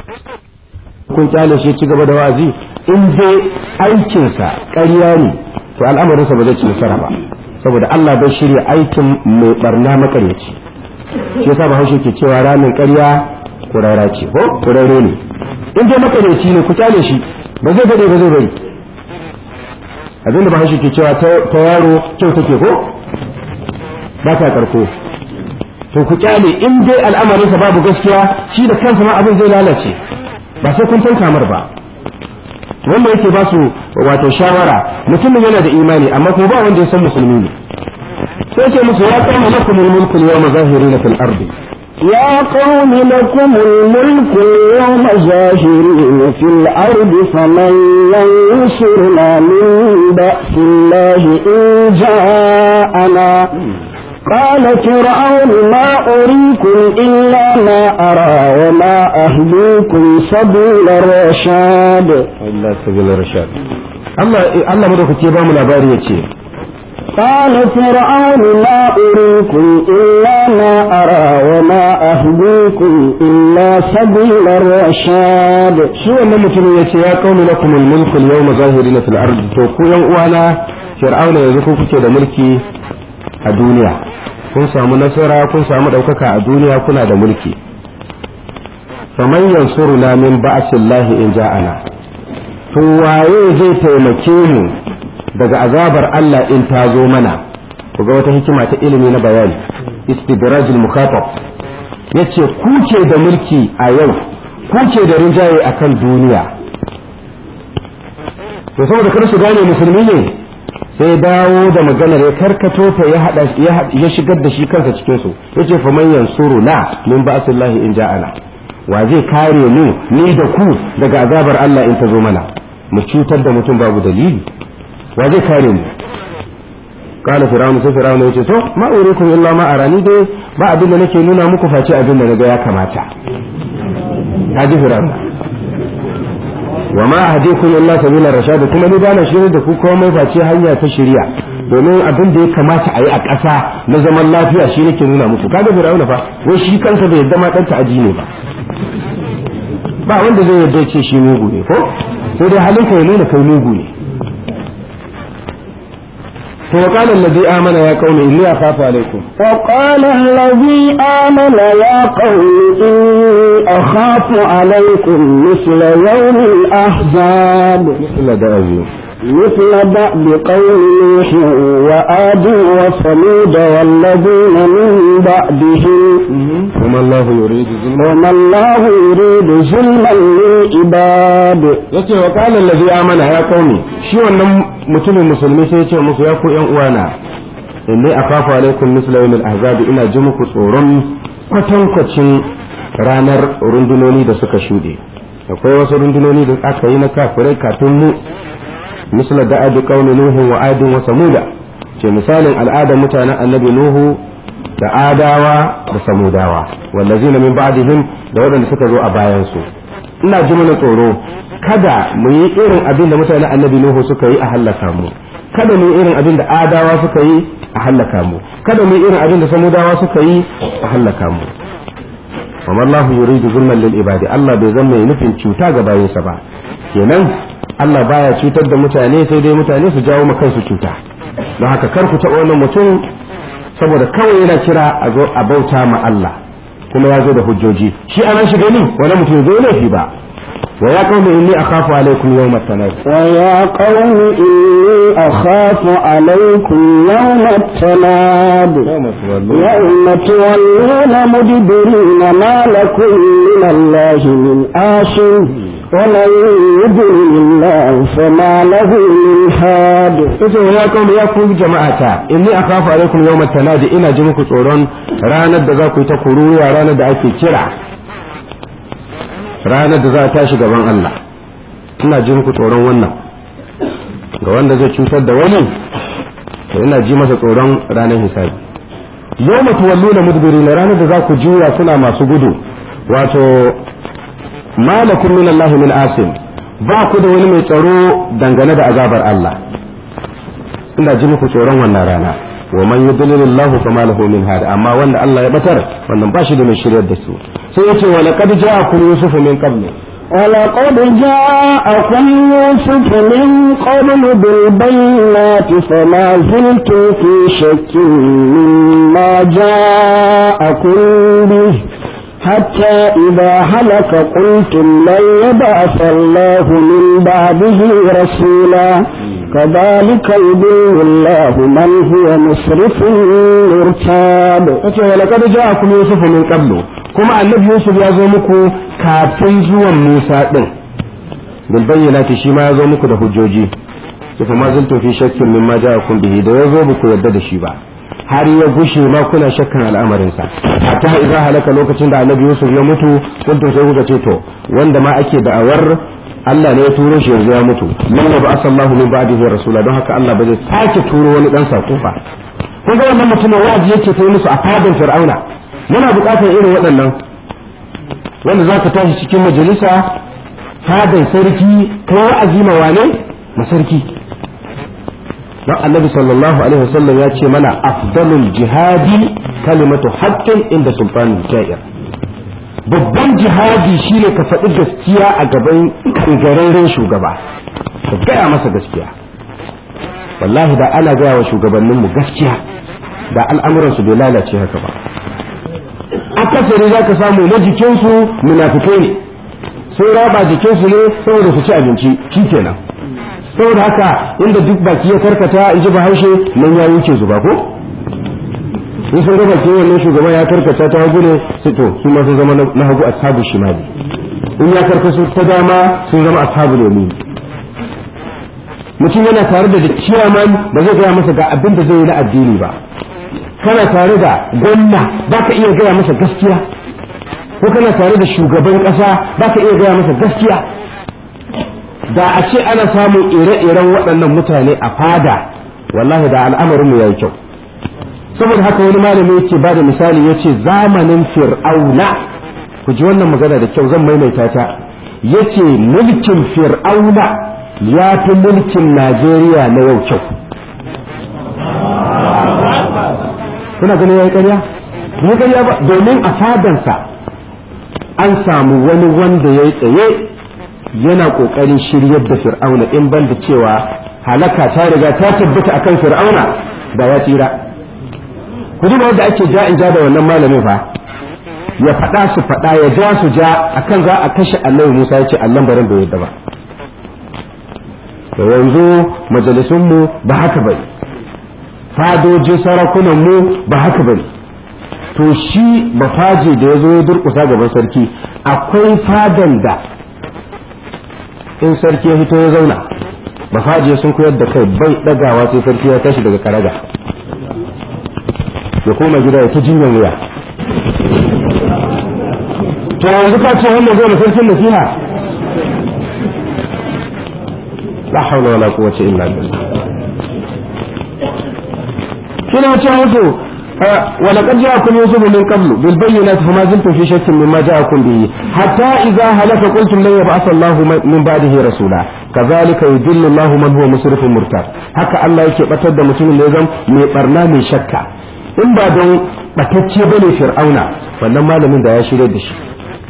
kun kyale shi ci gaba da wa'azi in dai aikinsa ƙarya ne to al'amarinsa ba zai ci nasara ba saboda Allah bai shirya aikin mai barna makaryaci shi yasa bahaushe ke cewa ramin ƙarya kurara ce ko kurare ne in dai makaryaci ne ku kyale shi ba zai dade ba zai bari abinda bahaushe ke cewa ta yaro kyau take ko ba ta karko to ku kyale in dai al'amarinsa babu gaskiya shi da kansa ma abin zai lalace ba sai kun san kamar ba wanda yake ba su wato shawara mutumin yana da imani amma kuma ba wanda ya san musulmi ne sai ce musu ya kama lakum mulku yawma zahirina fil ardi يا قوم لكم الملك اليوم ظاهرين في الأرض فمن ينصرنا من بأس الله إن جاءنا قال فرعون ما أريكم إلا ما أرى وما أهديكم سبيل الرشاد Allah sabila rashad Allah Allah madaukake ba mu labari yace قال فرعون ما أريكم إلا ما أرى وما أهديكم إلا سبيل الرشاد shi wannan mutumin yace ya qaumi lakum al-mulku al-yawma zahirin fil ardi to ku yan uwana fir'auna yanzu ku kuke da mulki a duniya kun samu nasara kun samu daukaka a duniya kuna da mulki faman yansuruna min ba'sillahi in ja'ana to waye zai taimake mu daga azabar Allah in ta zo mana ku ga wata hikima ta ilimi na bayani istidrajul mukhatab yace ku ke da mulki a yau ku ke da rinjaye akan duniya to saboda kar su gane musulmi ne sai dawo da maganar ya karkato ta ya hada ya shigar da shi kansa cikin su yace fa man yansuru la min ba'sillahi in ja'ana wa zai kare mu ni da ku daga azabar Allah in ta zo mana mu cutar da mutum babu dalili wa zai kare mu kala fir'aun sai fir'aun yace to ma urikum illa ma arani dai ba abin da nake nuna muku face abin da naga ya kamata kaji fir'aun wa ma ahdikum illa sabila rashad kuma ni bana shirye da ku komai face hanya ta shari'a domin abin da ya kamata a yi a ƙasa na zaman lafiya shi nake nuna muku kaga fir'aun fa wai shi kansa bai yadda ma dan ta'aji ne ba ba wanda zai yarda ce shi mugu ne ko sai dai halinka ya nuna kai mugu ne to qala allazi amana ya qaumi inni akhafu alaikum وقال الذي آمن يا قوم إني أخاف عليكم مثل يوم الأحزاب misla da azu مثل دأب قوم نوح وآد وثمود والذين من بعدهم kuma Allah yuridu zulma وما الله يريد ظلما للعباد yace wa qala allazi amana ya qaumi shi wannan mutumin musulmi sai ya ce musu ya ku yan uwana inni akhafu alaikum misla yawmil ahzab ina ji muku tsoron kwatankwacin ranar rundunoni da suka shuɗe akwai wasu rundunoni da aka yi na kafirai kafin mu misla da adi qaumi nuhu wa adin wa samuda ce misalin al'adar mutanen annabi nuhu da adawa da samudawa wallazina min ba'dihim da waɗanda suka zo a bayan su ina ji mana tsoro kada mu yi irin abin da mutanen annabi nuhu suka yi a hallaka mu kada mu yi irin abin da adawa suka yi a hallaka mu kada mu yi irin abin da samudawa suka yi a hallaka mu wa mallahu yuridu zulman lil ibadi Allah bai zama mai nufin cuta ga bayinsa ba kenan Allah baya cutar da mutane sai dai mutane su jawo ma kansu cuta don haka kar ku taɓa wannan mutum saboda kawai yana kira a zo a bauta ma Allah kuma ya zo da hujjoji shi ana shi gani wani mutum zai laifi ba wa ya qaumi inni akhafu alaikum yawmat tanad ويا قوم إني أخاف عليكم يوم التناد يوم تولون مدبرين ما لكم من الله من آشر ومن يضلل الله فما له من هاد yace wa ya qaumi ya ku jama'ata inni akhafu alaikum yawmat tanad ina ji muku tsoron ranar da za ku yi ta kuruwa ranar da ake kira ranar da za a tashi gaban Allah ina ji muku tsoron wannan ga wanda zai cutar da wani to ina ji masa tsoron ranar hisabi yau mutu walluna mudbiri na ranar da za ku juya kuna masu gudu wato malakum min Allah min asim ba ku da wani mai tsaro dangane da azabar Allah ina ji muku tsoron wannan rana wa man yudlilillahu fama lahu min hada amma wanda Allah ya batar wannan ba shi da mai shiryar da su sai yace wa laqad ja'akum yusufu min qablu ولقد جاءكم يوسف من قبل بالبينات فما زلتم في شك مما جاءكم به حتى إذا هلك قلتم لن يبعث الله من بعده رسولا كذلك يضل الله من هو مسرف مرتاب yace wa laqad ja'akum yusufu min qablu kuma annabi yusuf ya zo muku kafin zuwan musa din bil bayyinati shi ma ya zo muku da hujjoji to fa ma zaltu fi shakkin mimma ja'akum bihi da ya zo muku yadda da shi ba har ya gushe ma kuna shakkan al'amarin sa hatta idza halaka lokacin da annabi yusuf ya mutu kuntum sai kuka ce to wanda ma ake da'awar Allah ne ya turo shi yanzu ya mutu man ba asallahu min ba'dihi rasula don haka Allah ba zai sake turo wani dan sako ba kun ga wannan mutumin wa'azi yake ta yi musu a fadin fir'auna muna buƙatar irin waɗannan wanda za ka tashi cikin majalisa fadin sarki kai wa'azi ma wane ma sarki don annabi sallallahu alaihi wasallam ya ce mana afdalul jihadi kalimatu haqqin inda sultanin ja'ir babban jihadi shine ka faɗi gaskiya a gaban kangararren shugaba ka gaya masa gaskiya wallahi da ana gaya wa shugabanninmu gaskiya da al'amuransu bai lalace haka ba akasari za ka samu na jikinsu munafikai ne sun raba jikinsu ne saboda su ci abinci shi kenan saboda haka inda duk baki ya karkata in ji bahaushe nan ya wuce zuba ko in sun raba ke wannan shugaban ya karkata ta hagu ne su to su ma sun zama na hagu ashabu shimali in ya karkasu ta dama sun zama ashabu ne mutum yana tare da ciyaman ba zai gaya masa ga abin da zai yi na addini ba kana tare da gwamna ba ka iya gaya masa gaskiya ko kana tare da shugaban ƙasa ba ka iya gaya masa gaskiya da a ce ana samun ire-iren waɗannan mutane a fada wallahi da al'amarinmu ya yi kyau saboda haka wani malami yake ba da misali ya ce zamanin fir'auna ku ji wannan magana da kyau zan maimaita ta yace mulkin fir'auna ya fi mulkin najeriya na yau kyau kuna ganin ya yi ƙarya ya ƙarya ba domin a fadansa an samu wani wanda ya yi tsaye yana ƙoƙarin shiryar da fir'auna in ban da cewa halaka ta riga ta tabbata akan fir'auna da ya tsira ku duba yadda ake ja in ja da wannan malamin fa ya faɗa su faɗa ya ja su ja akan za a kashe annabi musa ya ce allan barin bai yadda ba da yanzu majalisunmu ba haka bane fadojin sarakunanmu ba haka bane to shi mafaji da ya zo ya durkusa gaban sarki akwai fadan da in sarki ya fito ya zauna mafaji sun koyar da kai bai dagawa sai sarki ya tashi daga karaga ya koma gida ya ta jinyan wuya to yanzu ka ce wannan zai sarkin nasiha la haula wala quwwata illa billah kina ce musu ولقد جاءكم يوسف من قبل بالبينات فما زلتم في شك مما جاءكم به حتى إذا هلك قلتم لن يبعث الله من بعده رسولا كذلك يدل الله من هو مسرف مرتاب haka Allah yake batar da mutumin da ya zama mai barna mai shakka in ba don batacce bane fir'auna wannan malamin da ya shirye da shi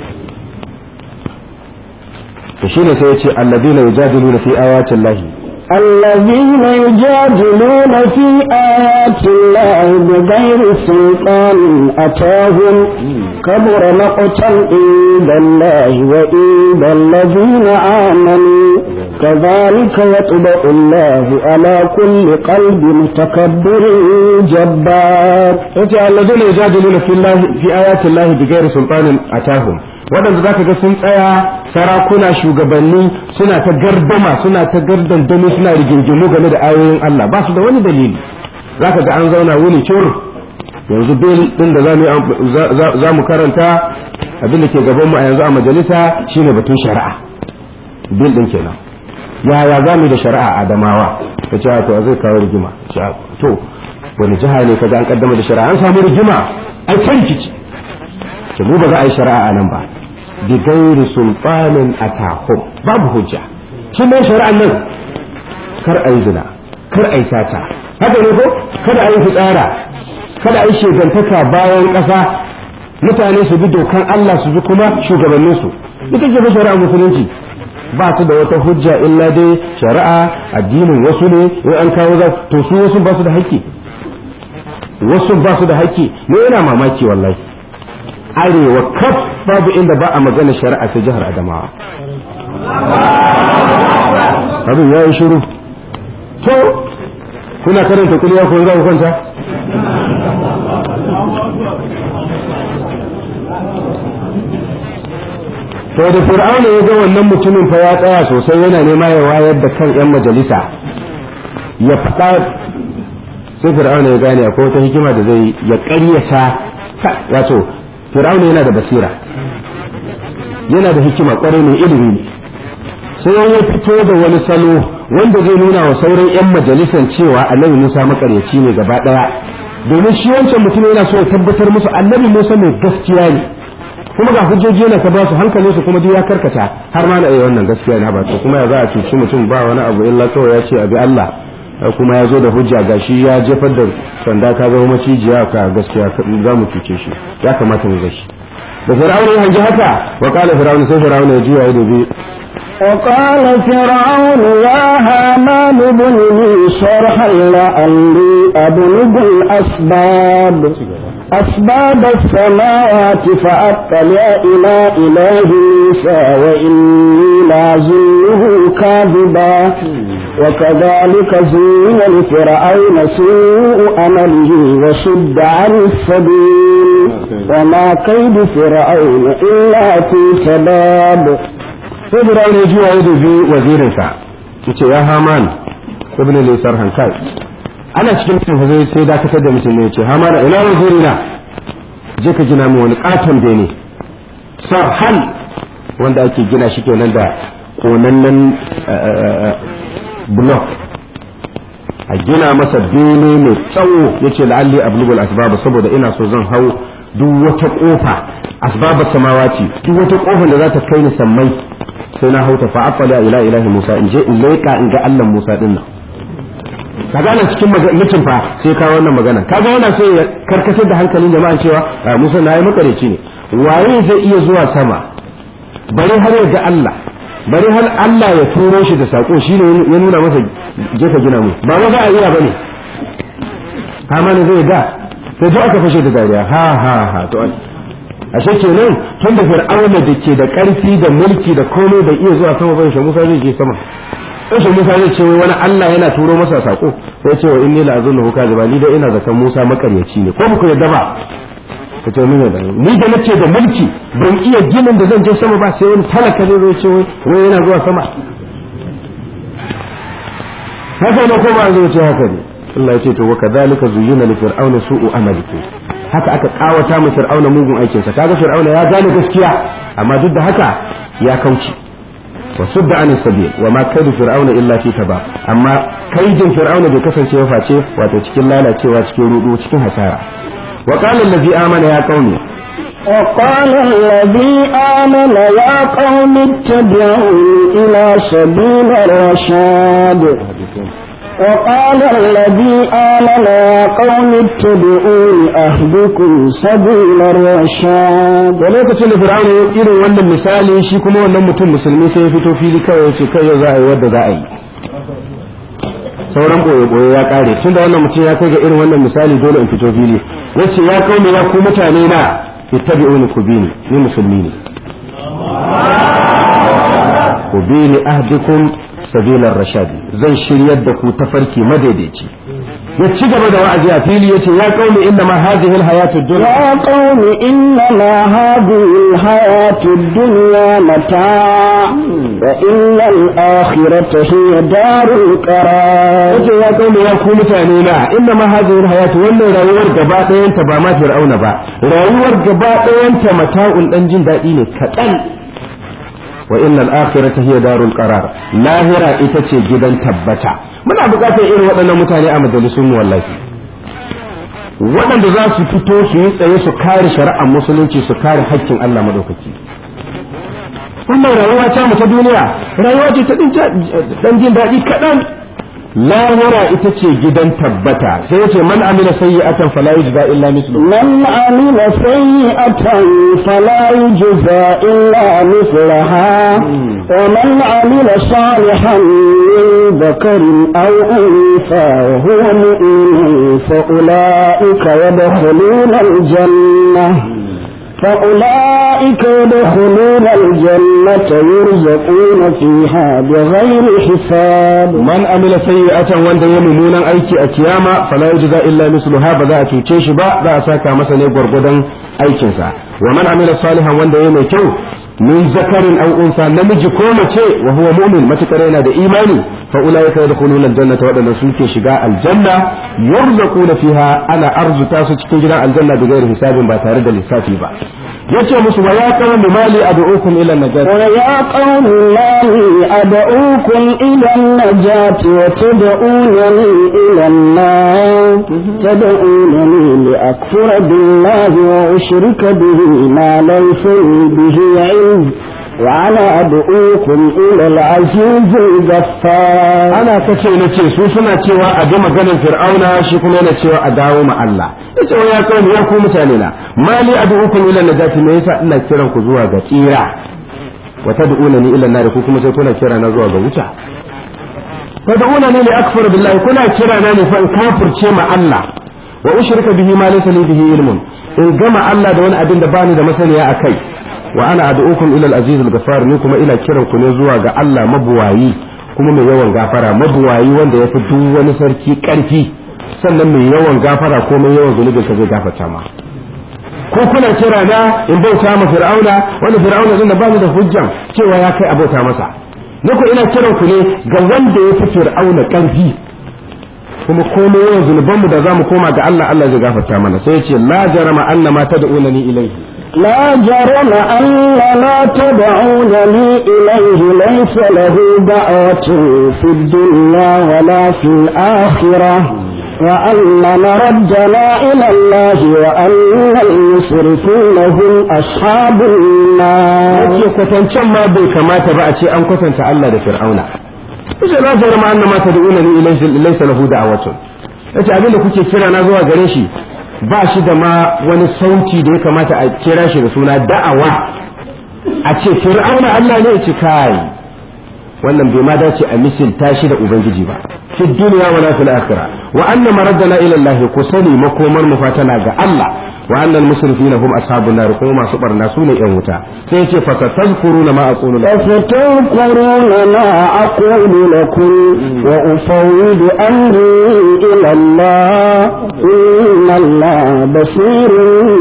to shine sai ya ce alladina yujadiluna fi ayati llahi الذين يجادلون في آيات الله بغير سلطان أتاهم كبر مقتا عند الله وعند الذين آمنوا كذلك يطبع الله على كل قلب متكبر جبار الذين يجادلون في الله في آيات الله بغير سلطان أتاهم waɗanda za ka ga sun tsaya sarakuna shugabanni suna ta gardama suna ta gardandami suna rigingimu game da ayoyin Allah ba su da wani dalili za ka ga an zauna wuni cur yanzu bil ɗin da za mu karanta abin da ke gabanmu a yanzu a majalisa shine batun shari'a bil ɗin kenan yaya za mu da shari'a adamawa ta ce to zai kawo rigima to wani jiha ne ka ga an kaddama da shari'a an samu rigima ai ta rikici ke mu ba za a yi shari'a a nan ba bi gairi sultanin atahum babu hujja shi mai shari'an nan kar a yi zina kar a yi sata haka ne ko kada a yi fitsara kada a yi shegantaka bayan ƙasa mutane su bi dokan Allah su bi kuma shugabanninsu ita ce fa shari'a musulunci ba su da wata hujja illa dai shari'a addinin wasu ne in an kawo za to su wasu ba su da haƙƙi wasu ba su da haƙƙi ne ina mamaki wallahi arewa kaf babu inda ba a magana shari'a sai jihar adamawa abin ya yi shiru to kuna karanta kuliya ko za ku kwanta to da fir'auna ya ga wannan mutumin fa ya tsaya sosai yana nema ya wayar da kan yan majalisa ya faɗa sai fir'auna ya gane akwai wata hikima da zai ya ƙaryata wato fir'auna yana da basira yana da hikima kwarai mai ilimi ne sai ya fito da wani salo wanda zai nuna wa sauran 'yan majalisan cewa annabi musa makaryaci ne gaba daya domin shi wancan mutum yana so ya tabbatar musu annabi Musa mai gaskiya ne kuma ga hujjoji yana ta ba su hankalin su kuma duk ya karkata har ma na iya wannan gaskiya ne ba to kuma ya za a cuci mutum ba wani abu illa kawai ya ce abi Allah kuma ya zo da hujja gashi ya jefar da sanda ta zama macijiya ka gaskiya za mu cuce shi ya kamata mu gashi da fir'auna ya hanji haka wa qala fir'auna sai fir'auna ya juya ya dubi وقال فرعون يا هامان ابن لي شرحا لعلي أبلغ الأسباب أسباب السماوات فأطلع إلى إله موسى وإني لأظنه كاذبا وكذلك زين لفرعون سوء أمله وصد عن السبيل وما كيد فرعون إلا في سباب sai fir'auna ya juya ya dubi wazirinsa yace ya haman ibn lisar hankal ana cikin mutum fa zai sai dakatar da mutum ne yace haman ina wazirina je ka gina min wani katon bene sarhan wanda ake gina shi kenan da konannen block a gina masa bene mai tsawo yace la'alli ablugul asbab saboda ina so zan hau duk wata kofa asbabar samawati duk wata kofar da za ta kai ni sammai sai na hauta fa aqala ila ilahi Musa in je in leka in ga Allah Musa din nan kaga ana cikin mutum fa sai ka wannan magana kaga yana so ya karkatar da hankalin jama'a cewa Musa na yi makareci ne waye zai iya zuwa sama bari har ya ga Allah bari har Allah ya turo shi da sako shine ya nuna masa je ka gina mu ba za a iya bane kama ne zai ga sai duk aka fashe da dariya ha ha ha to ashe kenan tun da fir'auna da ke da karfi da mulki da komai bai iya zuwa sama ba shi Musa zai je sama sai Musa zai ce wani Allah yana turo masa sako sai ce wa inni la azunnu kaziba ni da ina zakan Musa makaryaci ne ko ku yadda ba ka ce mun yadda ni da nace da mulki ban iya ginin da zan je sama ba sai wani talaka zai zo ce wai yana zuwa sama haka ne ko ba zai ce haka ne Allah ya ce to wa kadhalika zuyyina li fir'auna su'u amalihi haka aka kawata mu fir'auna mugun aikinsa kaga fir'auna ya gane gaskiya amma duk da haka ya kauce wa sudda an sabil wa ma kaidu fir'auna illa fi taba amma kaidin fir'auna bai kasance ba face wato cikin lalacewa cikin rudu cikin hasara wa qala allazi amana ya qaumi وقال الذي آمن يا قوم اتبعوا إلى سبيل الرشاد وقال الذي آمن يا قوم اتبعون أهدكم سبيل الرشاد da lokacin da fir'auna ya irin wannan misali shi kuma wannan mutum musulmi sai ya fito fili kawai ya ce kai yau za a yi wadda za a yi sauran boye boye ya kare tun da wannan mutum ya kai ga irin wannan misali dole in fito fili ya ce ya kawo ya ku mutane na ittabi'uni ku bi ni ni musulmi ne ku bi ni ahdikum sabilar rashadi zan shiryar da ku tafarki madaidaici ya ci gaba da wa'azi a fili yace ya qaumi inna ma hadhihi alhayatu dunya يا قوم إنما هذه الحياة الدنيا متاع وإن الآخرة هي دار القرار yace ya qaumi ya ku mutane na inna ma hadhihi alhayatu wannan rayuwar gaba ɗayan ta ba ma fir'auna ba rayuwar gaba ɗayan ta mata'un dan jin daɗi ne kaɗan wa innal akhirata hiya darul qarar lahira ita ce gidan tabbata muna buƙatar irin waɗannan mutane a majalisun mu wallahi waɗanda za su fito su yi tsaye su kare shari'ar musulunci su kare haƙƙin Allah madaukaki wannan rayuwa ta mu ta duniya rayuwa ce ta dan jin daɗi kaɗan lahira ita ce gidan tabbata sai yace man amila sayyi'atan fala yujza illa mislu من عمل سيئة فلا يجزى إلا مثلها ومن عمل صالحا من ذكر أو أنثى وهو مؤمن فأولئك يدخلون الجنة فأولئك يدخلون الجنة يرزقون فيها بغير حساب man amila sayyi'atan wanda ya mummunan aiki a kiyama fala yujza illa misluha ba za a cuce shi ba za a saka masa ne gwargwadon aikinsa wa man amila salihan wanda ya mai kyau min zakarin aw unsa namiji ko mace wa huwa mu'min matakar yana da imani fa ulaika yadkhuluna aljannata wadanda suke shiga aljanna yurzaquna fiha ana arzuta su cikin gidan aljanna da gairi hisabin ba tare da lissafi ba yace musu wa ya qawmi mali ad'ukum ila najat ويا قوم ما لي أدعوكم إلى النجاة وتدعونني إلى النار تدعونني لأكفر بالله وأشرك به ما ليس لي به علم وأنا أدعوكم إلى العزيز الغفار ana kace na ce su suna cewa a bi maganar fir'auna shi kuma yana cewa a dawo ma Allah yace wa ya qawmi ya ku mutane na mali ad'ukum ila najat me yasa ina kiran ku zuwa ga tsira wa tad'unani ila nar ku kuma sai kuna kira na zuwa ga wuta tad'unani li akfur billahi kuna kira na ne fa in kafirce ma Allah wa ushrika bihi ma laysa li bihi ilmun in gama Allah da wani abin da bani da masaniya akai wa ana ad'ukum ila al-aziz al-ghafar ni kuma ina kiran ku ne zuwa ga Allah mabuwayi kuma mai yawan gafara mabuwayi wanda ya fi duk wani sarki karfi sannan mai yawan gafara ko mai yawan zunubin ka zai gafarta ma ko kuna kira na in bauta ma fir'auna wanda fir'auna din da ba da hujjan cewa ya kai abauta masa ni ko ina kiran ku ne ga wanda ya fi fir'auna karfi kuma komai yawan zunubanmu da zamu koma ga Allah Allah zai gafarta mana sai ya ce la jarama annama tad'unani ilayhi لا جرم أن ما تدعونني إليه ليس له دعوة في الدنيا ولا في الآخرة وأن مردنا إلى الله وأن المسرفين هم أصحاب النار yake kwatancen ma bai kamata ba a ce an kwatanta Allah da Fir'auna yace la jarama annama tad'unani ilayhi laysa lahu da'watun yace abinda kuke kira na zuwa gare shi ba shi da ma wani sauti da ya kamata a kira shi da suna da'awa a ce fir'auna Allah ne ya ce kai wannan bai ma dace a misilta shi da ubangiji ba fi duniya wala fil akhirah wa anna maraddana ila Allah ku sani makomar mu fatana ga Allah wa annal musrifina hum ashabun nar kuma masu barna su ne yan wuta sai yace fa tazkuruna ma aqulu lakum فستذكرون ما أقول لكم وأفوض أمري إلى الله إن الله بصير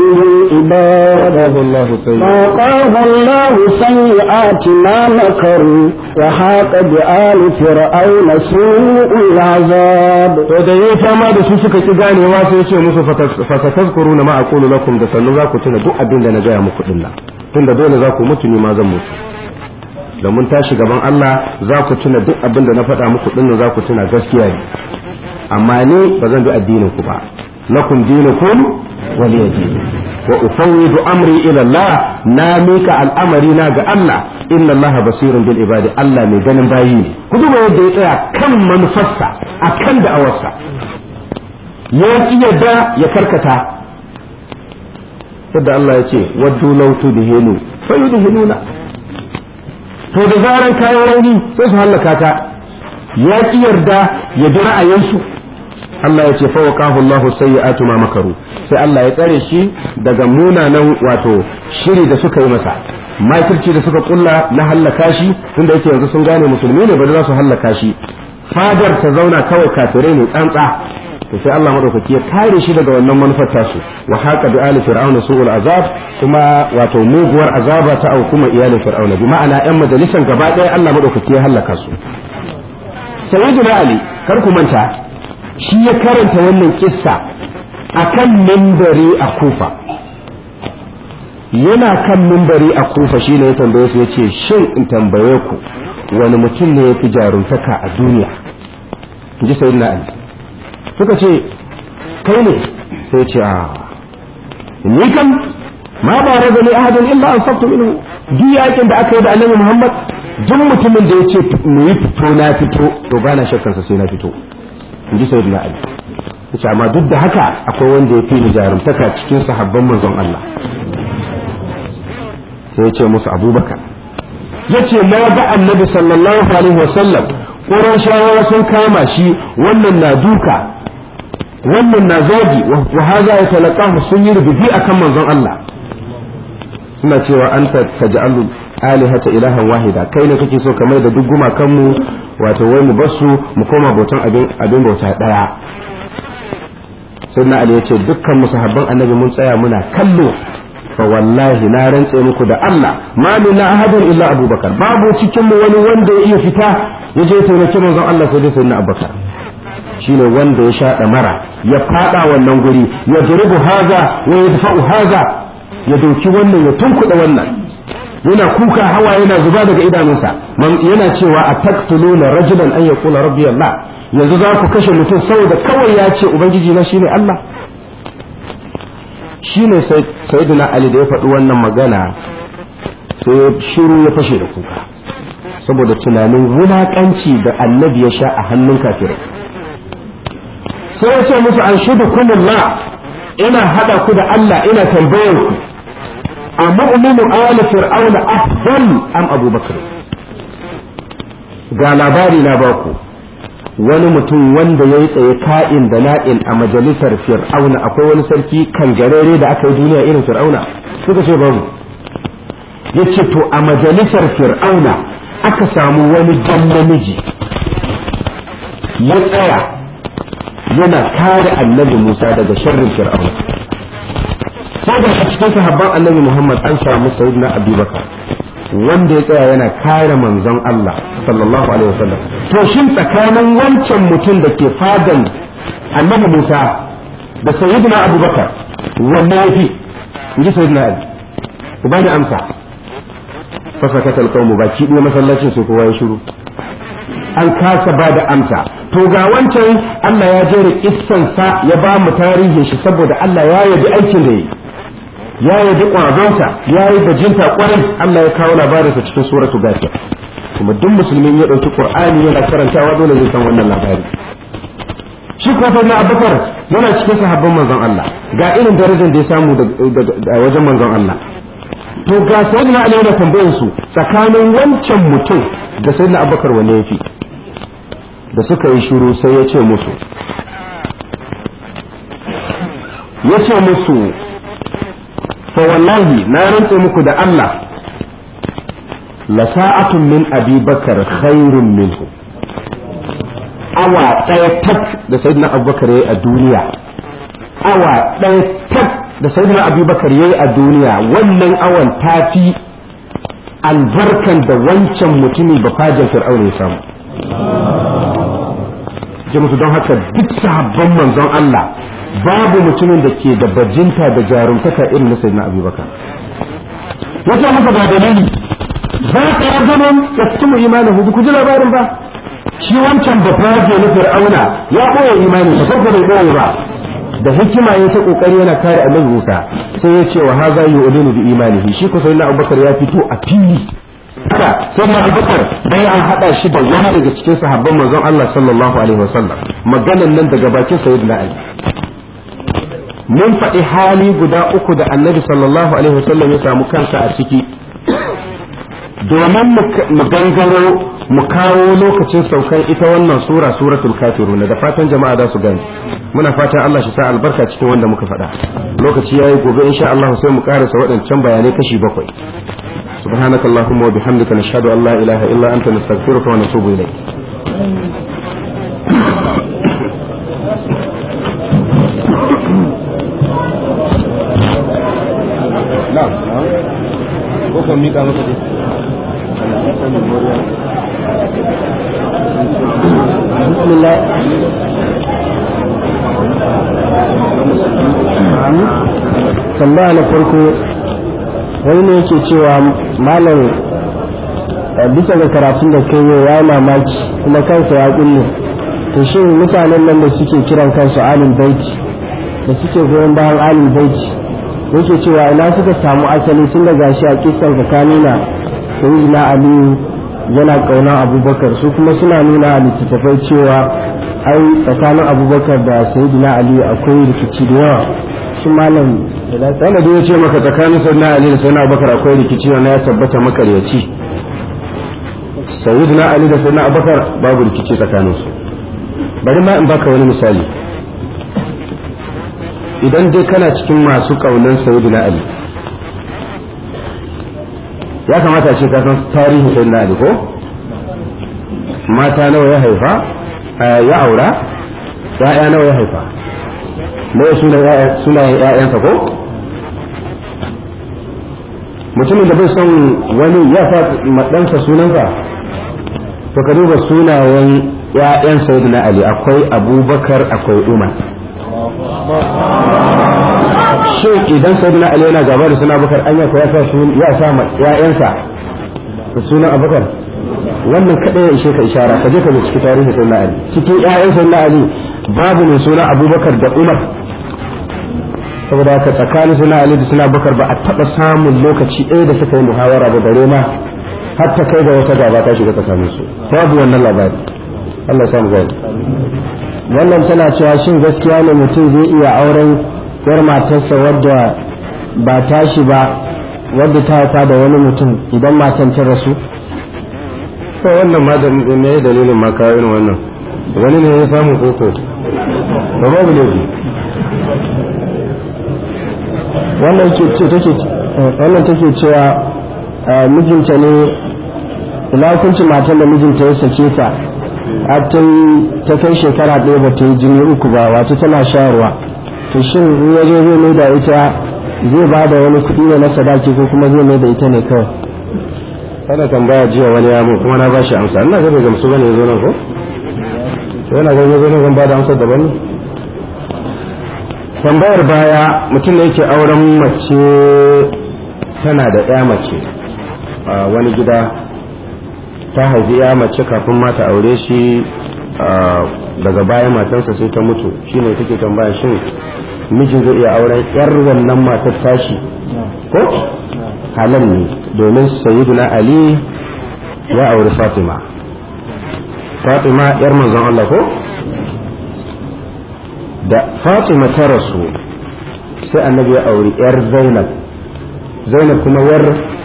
بالعباد الله وقاه الله سيئات ما مكروا وحاق بآل فرعون سوء العذاب to da yayi fama da su suka ki ganewa sai yace musu fa tazkuruna ma aqulu lakum da sannu za ku tuna duk abin da na gaya muku dinnan tunda dole za ku mutu ni ma zan mutu da mun tashi gaban Allah za ku tuna duk abin da na faɗa muku dinnan za ku tuna gaskiya ne amma ni ba zan bi addinin ku ba lakum dinukum waliya din wa ufawwidu amri ila Allah na mika al'amari na ga Allah inna Allah basirun bil ibadi Allah mai ganin bayi ne ku duba yadda ya tsaya kan manufarsa akan da'awarsa ya ki yadda ya karkata yadda Allah ya ce waddu law tudhinu fa yudhinuna to da zaran kayan rauni sai su hallaka ta ya ki yarda ya bi ra'ayinsu Allah ya ce fa waqahu Allah sayyi'atu ma makaru sai Allah ya tsare shi daga munanan wato shiri da suka yi masa makirci da suka kulla na hallaka shi tunda yake yanzu sun gane musulmi ne ba za su hallaka shi fadar ta zauna kawai kafirai ne tsantsa to sai Allah madaukaki ya kare shi daga wannan manufar tasu wa haqa bi ali fir'auna su'ul azab kuma wato muguwar azaba ta au kuma iyalin fir'auna bi ma'ana yan majalisan gaba ɗaya Allah madaukaki ya hallaka su sayyidina ali kar ku manta shi ya karanta wannan kissa akan mimbari a kufa yana kan mimbari a kufa shine ya tambaye su yace shin in tambaye ku wani mutum ne ya fi jaruntaka a duniya in ji sayyidina ali suka ce kai ne sai ce a ni kam ma ba raga ni ahadin illa an sabtu minhu duk yakin da aka yi da annabi Muhammad duk mutumin da yace mu yi fito na fito to ba na shakkan sa sai na fito in ji sayyidina Ali yace amma duk da haka akwai wanda ya fi ni jarumtaka cikin sahabban manzon Allah sai ya ce musu Abubakar yace na ga annabi sallallahu alaihi wasallam Qurayshawa sun kama shi wannan na duka wannan na zagi wa haza ya talaqahu sun yi rubuci akan manzon Allah suna cewa anta taj'alu alihata ilahan wahida kai ne kake so kamar da duk gumakan mu wato wai mu basu mu koma bautan abin abin bauta daya sunna ali yace dukkan musahabban annabi mun tsaya muna kallo fa wallahi na rantse muku da Allah ma min ahadin illa abubakar babu cikin mu wani wanda ya iya fita ya je taimaki manzon Allah sai dai sayyidina abubakar shine wanda ya shaɗa mara ya fada wannan guri ya duribu haza wa yadfa'u haza ya doki wannan ya tunkuɗa wannan yana kuka hawa yana zuba daga idanunsa yana cewa a taktuluna rajulan an yaqula rabbi Allah yanzu za ku kashe mutum saboda kawai ya ce ubangiji na shine Allah shine sayyidina Ali da ya faɗi wannan magana sai shiru ya fashe da kuka saboda tunanin wulakanci da annabi ya sha a hannun kafirai sai ya ce musu an shudu kumullah ina hada ku da Allah ina tambayar ku a mu'minu ala fir'auna afdal am abubakar ga labari na baku wani mutum wanda ya yi tsaye ka'in da na'in a majalisar fir'auna akwai wani sarki kangarere da aka yi duniya irin fir'auna suka ce babu ya ce to a majalisar fir'auna aka samu wani jan namiji ya tsaya yana kare annabi musa daga sharrin fir'auna sai da cikin sahabban annabi muhammad an samu sayyidina abubakar wanda ya tsaya yana kare manzon Allah sallallahu alaihi wasallam to shin tsakanin wancan mutum da ke fadan annabi Musa da sayyidina Abubakar wanne yafi inji sayyidina Ali ku bani amsa fasakata alqawmu baki ɗaya masallacin sai kowa ya shiru an kasa ba da amsa to ga wancan Allah ya jere kissansa ya ba mu tarihin shi saboda Allah ya yabi aikin da yi ya yabi ƙwazonsa ya yi bajinta ƙwarai Allah ya kawo labarinsa cikin suratu gafiya kuma duk musulmin ya ɗauki ƙur'ani yana karantawa dole zai san wannan labari shi kuma na abubakar yana cikin sahabban manzon Allah ga irin darajar da ya samu a wajen manzon Allah to ga sayyidina Ali yana tambayar su tsakanin wancan mutum da sayyidina Abubakar wanne yafi da suka yi shiru sai ya ce musu ya ce musu fa wallahi na rantse muku da Allah la sa'atun min abi bakar khairun minhu awa ɗaya tak da sayyidina abubakar yayi a duniya awa ɗaya tak da sayyidina abubakar yayi a duniya wannan awan tafi albarkan da wancan mutumi ba fajin fir'auna ya samu musu don haka duk sahabban manzon Allah babu mutumin da ke da bajinta da jarumtaka irin na sayyidina abubakar wata maka ba dalili za ka yi zaman da cikin imanin hudu ku ji labarin ba shi wancan ba faje na fir'auna ya ɓoye imanin sa farko bai ɓoye ba da hikima ya ta kokari yana kare annabi Musa sai ya ce wa haza yu'linu bi imanihi shi ko sayyidina abubakar ya fito a fili haka sayyidina abubakar bai an hada shi da wani daga cikin sahabban manzon Allah sallallahu alaihi wasallam maganan nan daga bakin sayyidina Ali mun faɗi hali guda uku da annabi sallallahu alaihi wasallam ya samu kansa a ciki domin mu gangaro mu kawo lokacin saukan ita wannan sura suratul kafiruna da fatan jama'a za su gani muna fatan Allah shi sa albarka cikin wanda muka faɗa lokaci yayi gobe insha Allah sai mu karasa waɗancan bayanai kashi bakwai سبحانك اللهم وبحمدك نشهد أن لا إله إلا أنت نستغفرك ونتوب إليك na'am ko kan mika maka dai bismillah tambaya na farko wani ne yake cewa malam bisa ga karatun da kai ya mamaki kuma kansa ya kulle to shin mutanen nan da suke kiran kansu alin baiti da suke goyon bayan alin baiti yake cewa ina suka samu asali tun da gashi a kisan ka nuna sayyidina ali yana kauna abubakar su kuma suna nuna a littattafai cewa ai tsakanin abubakar da sayyidina ali akwai rikici da yawa shi malam wanda da ya ce maka tsakanin sayyidina ali da sayyidina abubakar akwai rikici wanda ya tabbata makaryaci sayyidina ali da sayyidina abubakar babu rikici tsakanin su bari ma in baka wani misali idan dai kana cikin masu kaunan sayyidina ali ya kamata ce ka san tarihin sayyidina ali ko mata nawa ya haifa ya aura ya'ya nawa ya haifa me sunayen ya'yansa ko mutumin da bai son wani ya sa ɗansa sunansa to ka duba sunayen ya'yan sayyidina ali akwai abubakar akwai umar shin idan sayyidina ali yana gaba da suna abubakar anya ko ya sa su ya sa ma ƴaƴansa da sunan abubakar wannan kadai ya ishe ka ishara ka je ka bi cikin tarihi sayyidina ali cikin ƴaƴan sayyidina ali babu mai suna abubakar da umar saboda haka tsakanin suna ali da suna abubakar ba a taɓa samun lokaci ɗaya da suka yi muhawara da dare ma har ta kai ga wata gaba ta shiga tsakanin su babu wannan labari Allah ya samu gani wannan tana cewa shin gaskiya ne mutum zai iya auren yar matarsa wadda ba tashi ba wadda ta haifa da wani mutum idan matan ta rasu to wannan ma da me dalilin ma kawo irin wannan wani ne ya samu koko ba babu laifi wannan ke ce take wannan take cewa mijinta ne ina hukuncin matan da mijinta ya sake ta har ta ta kai shekara ɗaya ba ta yi jini uku ba wato tana shayarwa to shin in ya zo zai mai da ita zai ba da wani kuɗi ne na sadaki ko kuma zai mai da ita ne kawai kana tambaya jiya wani ya mun kuma na ba shi amsa ina ga bai gamsu bane yazo nan ko to yana ga yazo nan zan ba da amsa daban ne tambayar baya mutum ne yake auren mace tana da ya mace a wani gida ta haifi ya mace kafin mata aure shi daga baya matarsa sai ta mutu shine take tambaya shin mijin zai iya auren yar wannan matar tashi ko halal ne domin sayyiduna ali ya auri fatima fatima yar manzon Allah ko da fatima ta rasu sai annabi ya auri yar zainab zainab kuma yar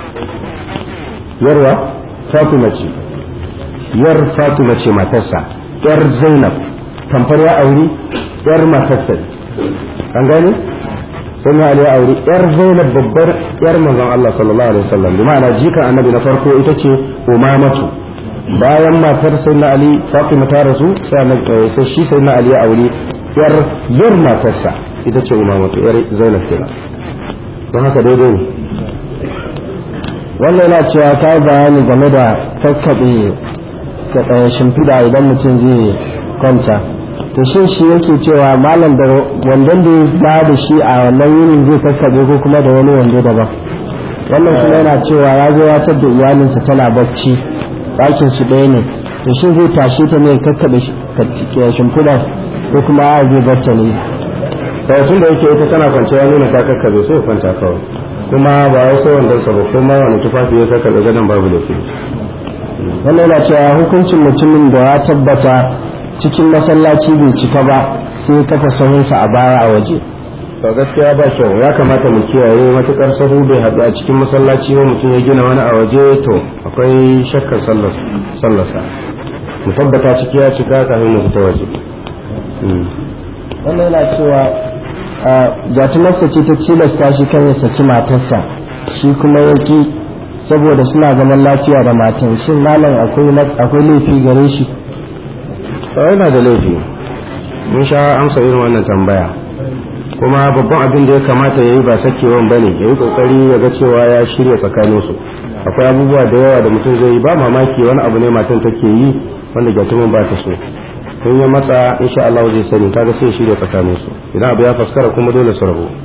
yarwa fatima ce yar fatima ce matarsa yar zainab tamfar ya auri yar matarsa an gane sai ya ya auri yar zainab babbar yar manzon Allah sallallahu alaihi wasallam bi ma'ana jika annabi na farko ita ce umamatu bayan matar sayyidina ali fatima ta rasu sai shi sayyidina ali ya auri yar yar matarsa ita ce umamatu yar zainab kenan don haka daidai ne wannan yana cewa ta bayani game da kakkaɓe shimfiɗa idan mutum zai kwanta to shin shi yake cewa malam da wandon da ya ba da shi a wannan yinin zai kakkaɓe ko kuma da wani wando daban wannan kuma yana cewa ya zo ya da iyalinsa tana bacci ɗakin su ɗaya ne to shin zai tashi ta ne kakkaɓe shimfiɗa ko kuma a zai bacci ne tun da yake ita tana kwanciya ya nuna ta kakkaɓe sai kwanta kawai kuma ba wai sai wanda sa ba kuma wani tufafi ya saka daga nan babu laifi wannan yana cewa hukuncin mutumin da ya tabbata cikin masallaci bai cika ba sai kafa sahunsa a baya a waje to gaskiya ba kyau ya kamata mu kiyaye matukar sahu bai haɗu a cikin masallaci ba mutum ya gina wani a waje to akwai shakkar sallarsa mu tabbata ciki ya cika kafin mu fita waje wannan yana cewa jatumarsa ce ta tilasta shi kan ya saki matarsa shi kuma ya ki saboda suna zaman lafiya da matan shin malam akwai laifi gare shi yana da laifi mun sha amsa irin wannan tambaya kuma babban abin da ya kamata ya yi ba sakewan bane ya yi kokari ya ga cewa ya shirya tsakaninsu akwai abubuwa da yawa da mutum zai yi ba mamaki wani abu ne matan take yi wanda jatumin ba ta so in ya matsa insha Allah zai sani kaga sai shirya tsakanin su idan abu ya faskara kuma dole su rabu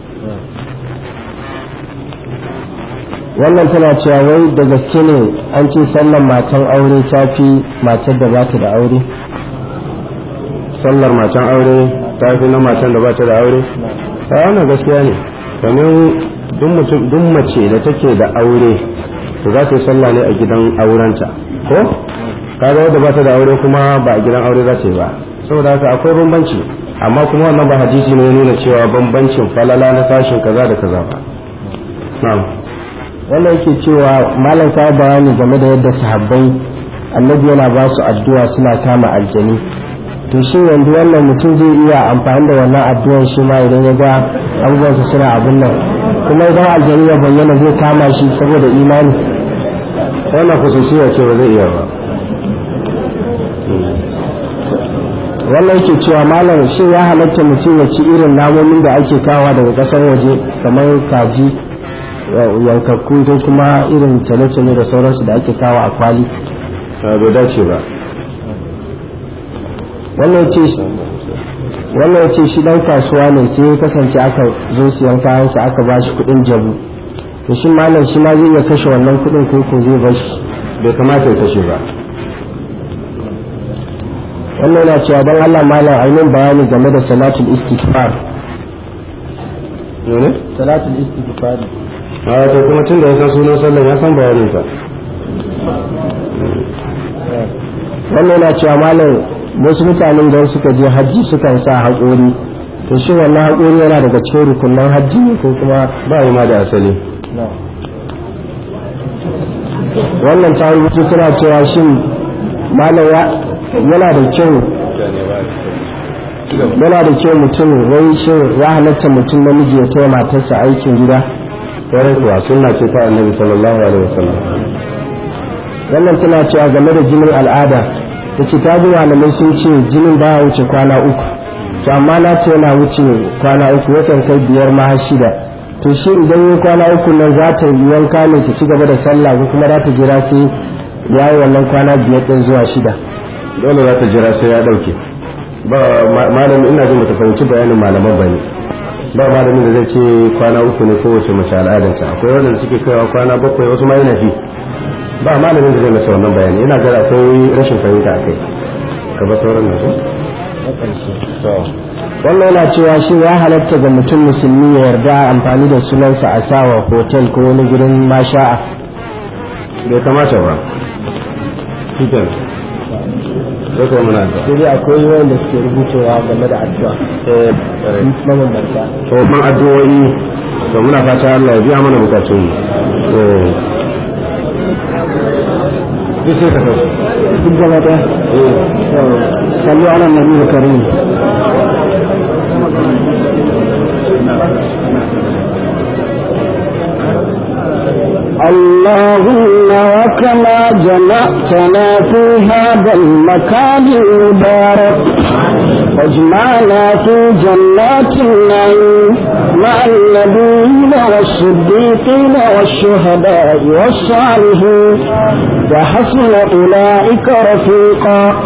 wannan tana cewa wai da gaske ne an ce sallar matan aure ta fi matar da ba ta da aure sallar matan aure ta fi na matan da ba ta da aure ta wannan gaskiya ne domin duk mace da take da aure to za ta yi sallah ne a gidan aurenta ko kaga wadda ba ta da aure kuma ba a gidan aure za ta yi ba saboda haka akwai bambanci amma kuma wannan ba hadisi ne nuna cewa bambancin falala na tashin kaza da kaza ba na'am wannan yake cewa malam ka bayani game da yadda sahabbai annabi yana ba su addu'a suna kama aljani to shi yanzu wannan mutum zai iya amfani da wannan addu'ar shi ma idan ya ga abubuwansa suna abun nan kuma idan aljani ya bayyana zai kama shi saboda imani wannan kusurciya ce ba zai iya ba wannan yake cewa malam shi ya halatta mutum ya ci irin namomin da ake kawa daga kasar waje kamar kaji yankakku ko kuma irin tale-tale da sauransu da ake kawo a kwali bai dace ba wannan ce wannan ya ce shi dan kasuwa ne sai ya kasance aka zo siyan kayansa aka ba shi kuɗin jabu to shi malam shi ma zai iya kashe wannan kuɗin ko ko zai bar shi bai kamata ya kashe ba wannan yana cewa don Allah malam ainihin bayani game da salatul istighfar ne salatul istighfar a to kuma tun da ya san sunan sallan ya san bayanin sa wannan yana cewa malam wasu mutanen da suka je hajji sukan sa haƙori to shi wannan haƙori yana daga cikin rukunan hajji ne ko kuma ba yi ma da asali wannan ta rubutu tana cewa shin malam yana da kyau yana da kyau mutum wai shin ya halatta mutum namiji ya taya matarsa aikin gida kwarai kuwa sunna ce ta annabi sallallahu alaihi wasallam wannan tana cewa game da jinin al'ada ta ce ta ji malamai sun ce jinin ba ya wuce kwana uku to amma na ce yana wuce kwana uku yakan kai biyar ma har shida to shi idan yi kwana uku nan za ta yi wanka ne ta ci gaba da sallah ko kuma za ta jira sai ya yi wannan kwana biyar ɗin zuwa shida dole za ta jira sai ya dauke ba malami ina jin ta fahimci bayanin malaman bane ba malamin da zai ce kwana uku ne kowace mace al'adanta akwai wanda suke kaiwa kwana bakwai wasu ma yana fi ba malamin da zai masa wannan bayani ina gara akwai rashin fahimta akai ka ba sauran nan wannan yana cewa shi ya halatta ga mutum musulmi ya yarda amfani da sunansa a sawa hotel ko wani gurin masha'a bai kamata ba fitan sai kuma muna da sai dai akwai wanda suke rubucewa game da addu'a mabambanta to man addu'o'i to muna fata Allah ya biya mana bukatun mu duk sai ka sauka duk gaba ɗaya sallu ala nabi karim اللهم وكما جمعتنا في هذا المكان المبارك واجمعنا في جنات النعيم مع النبيين والصديقين والشهداء والصالحين وحسن أولئك رفيقا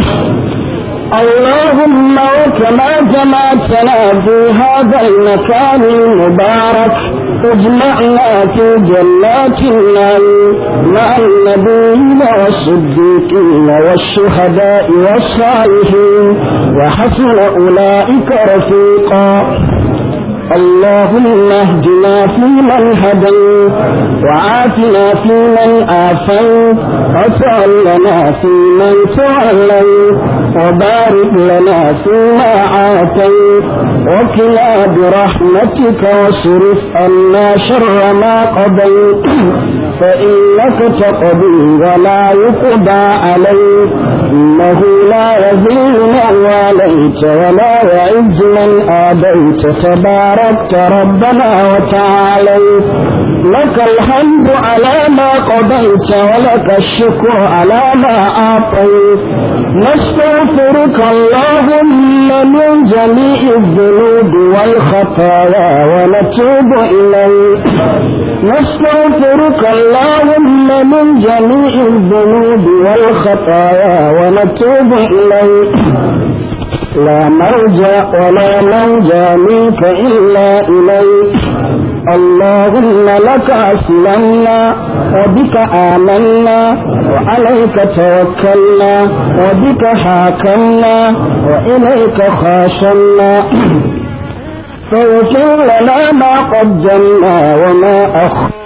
اللهم وكما جمعتنا في هذا المكان المبارك اجمعنا في جنات النعيم مع النبيين والصديقين والشهداء والصالحين وحسن أولئك رفيقا اللهم اهدنا فيمن هديت وعافنا فيمن آفيت وتولنا فيمن توليت وبارك لنا فيما عافيت وكلا برحمتك واصرف عنا شر ما قضيت فإنك تقضي ولا يقضى عليك إنه لا يذل من واليت ولا يعز من آديت تباركت ربنا وتعاليت لك الحمد على ما قضيت ولك الشكر على ما أعطيت نستغفرك اللهم من جميع الذنوب والخطايا ونتوب إليك نستغفرك اللهم من جميع الذنوب والخطايا ونتوب إليك لا مرجع ولا منجا منك إلا إليك اللهم لك أسلمنا وبك آمنا وعليك توكلنا وبك حاكمنا وإليك خاشمنا فاغفر لنا ما قدمنا وما أخرنا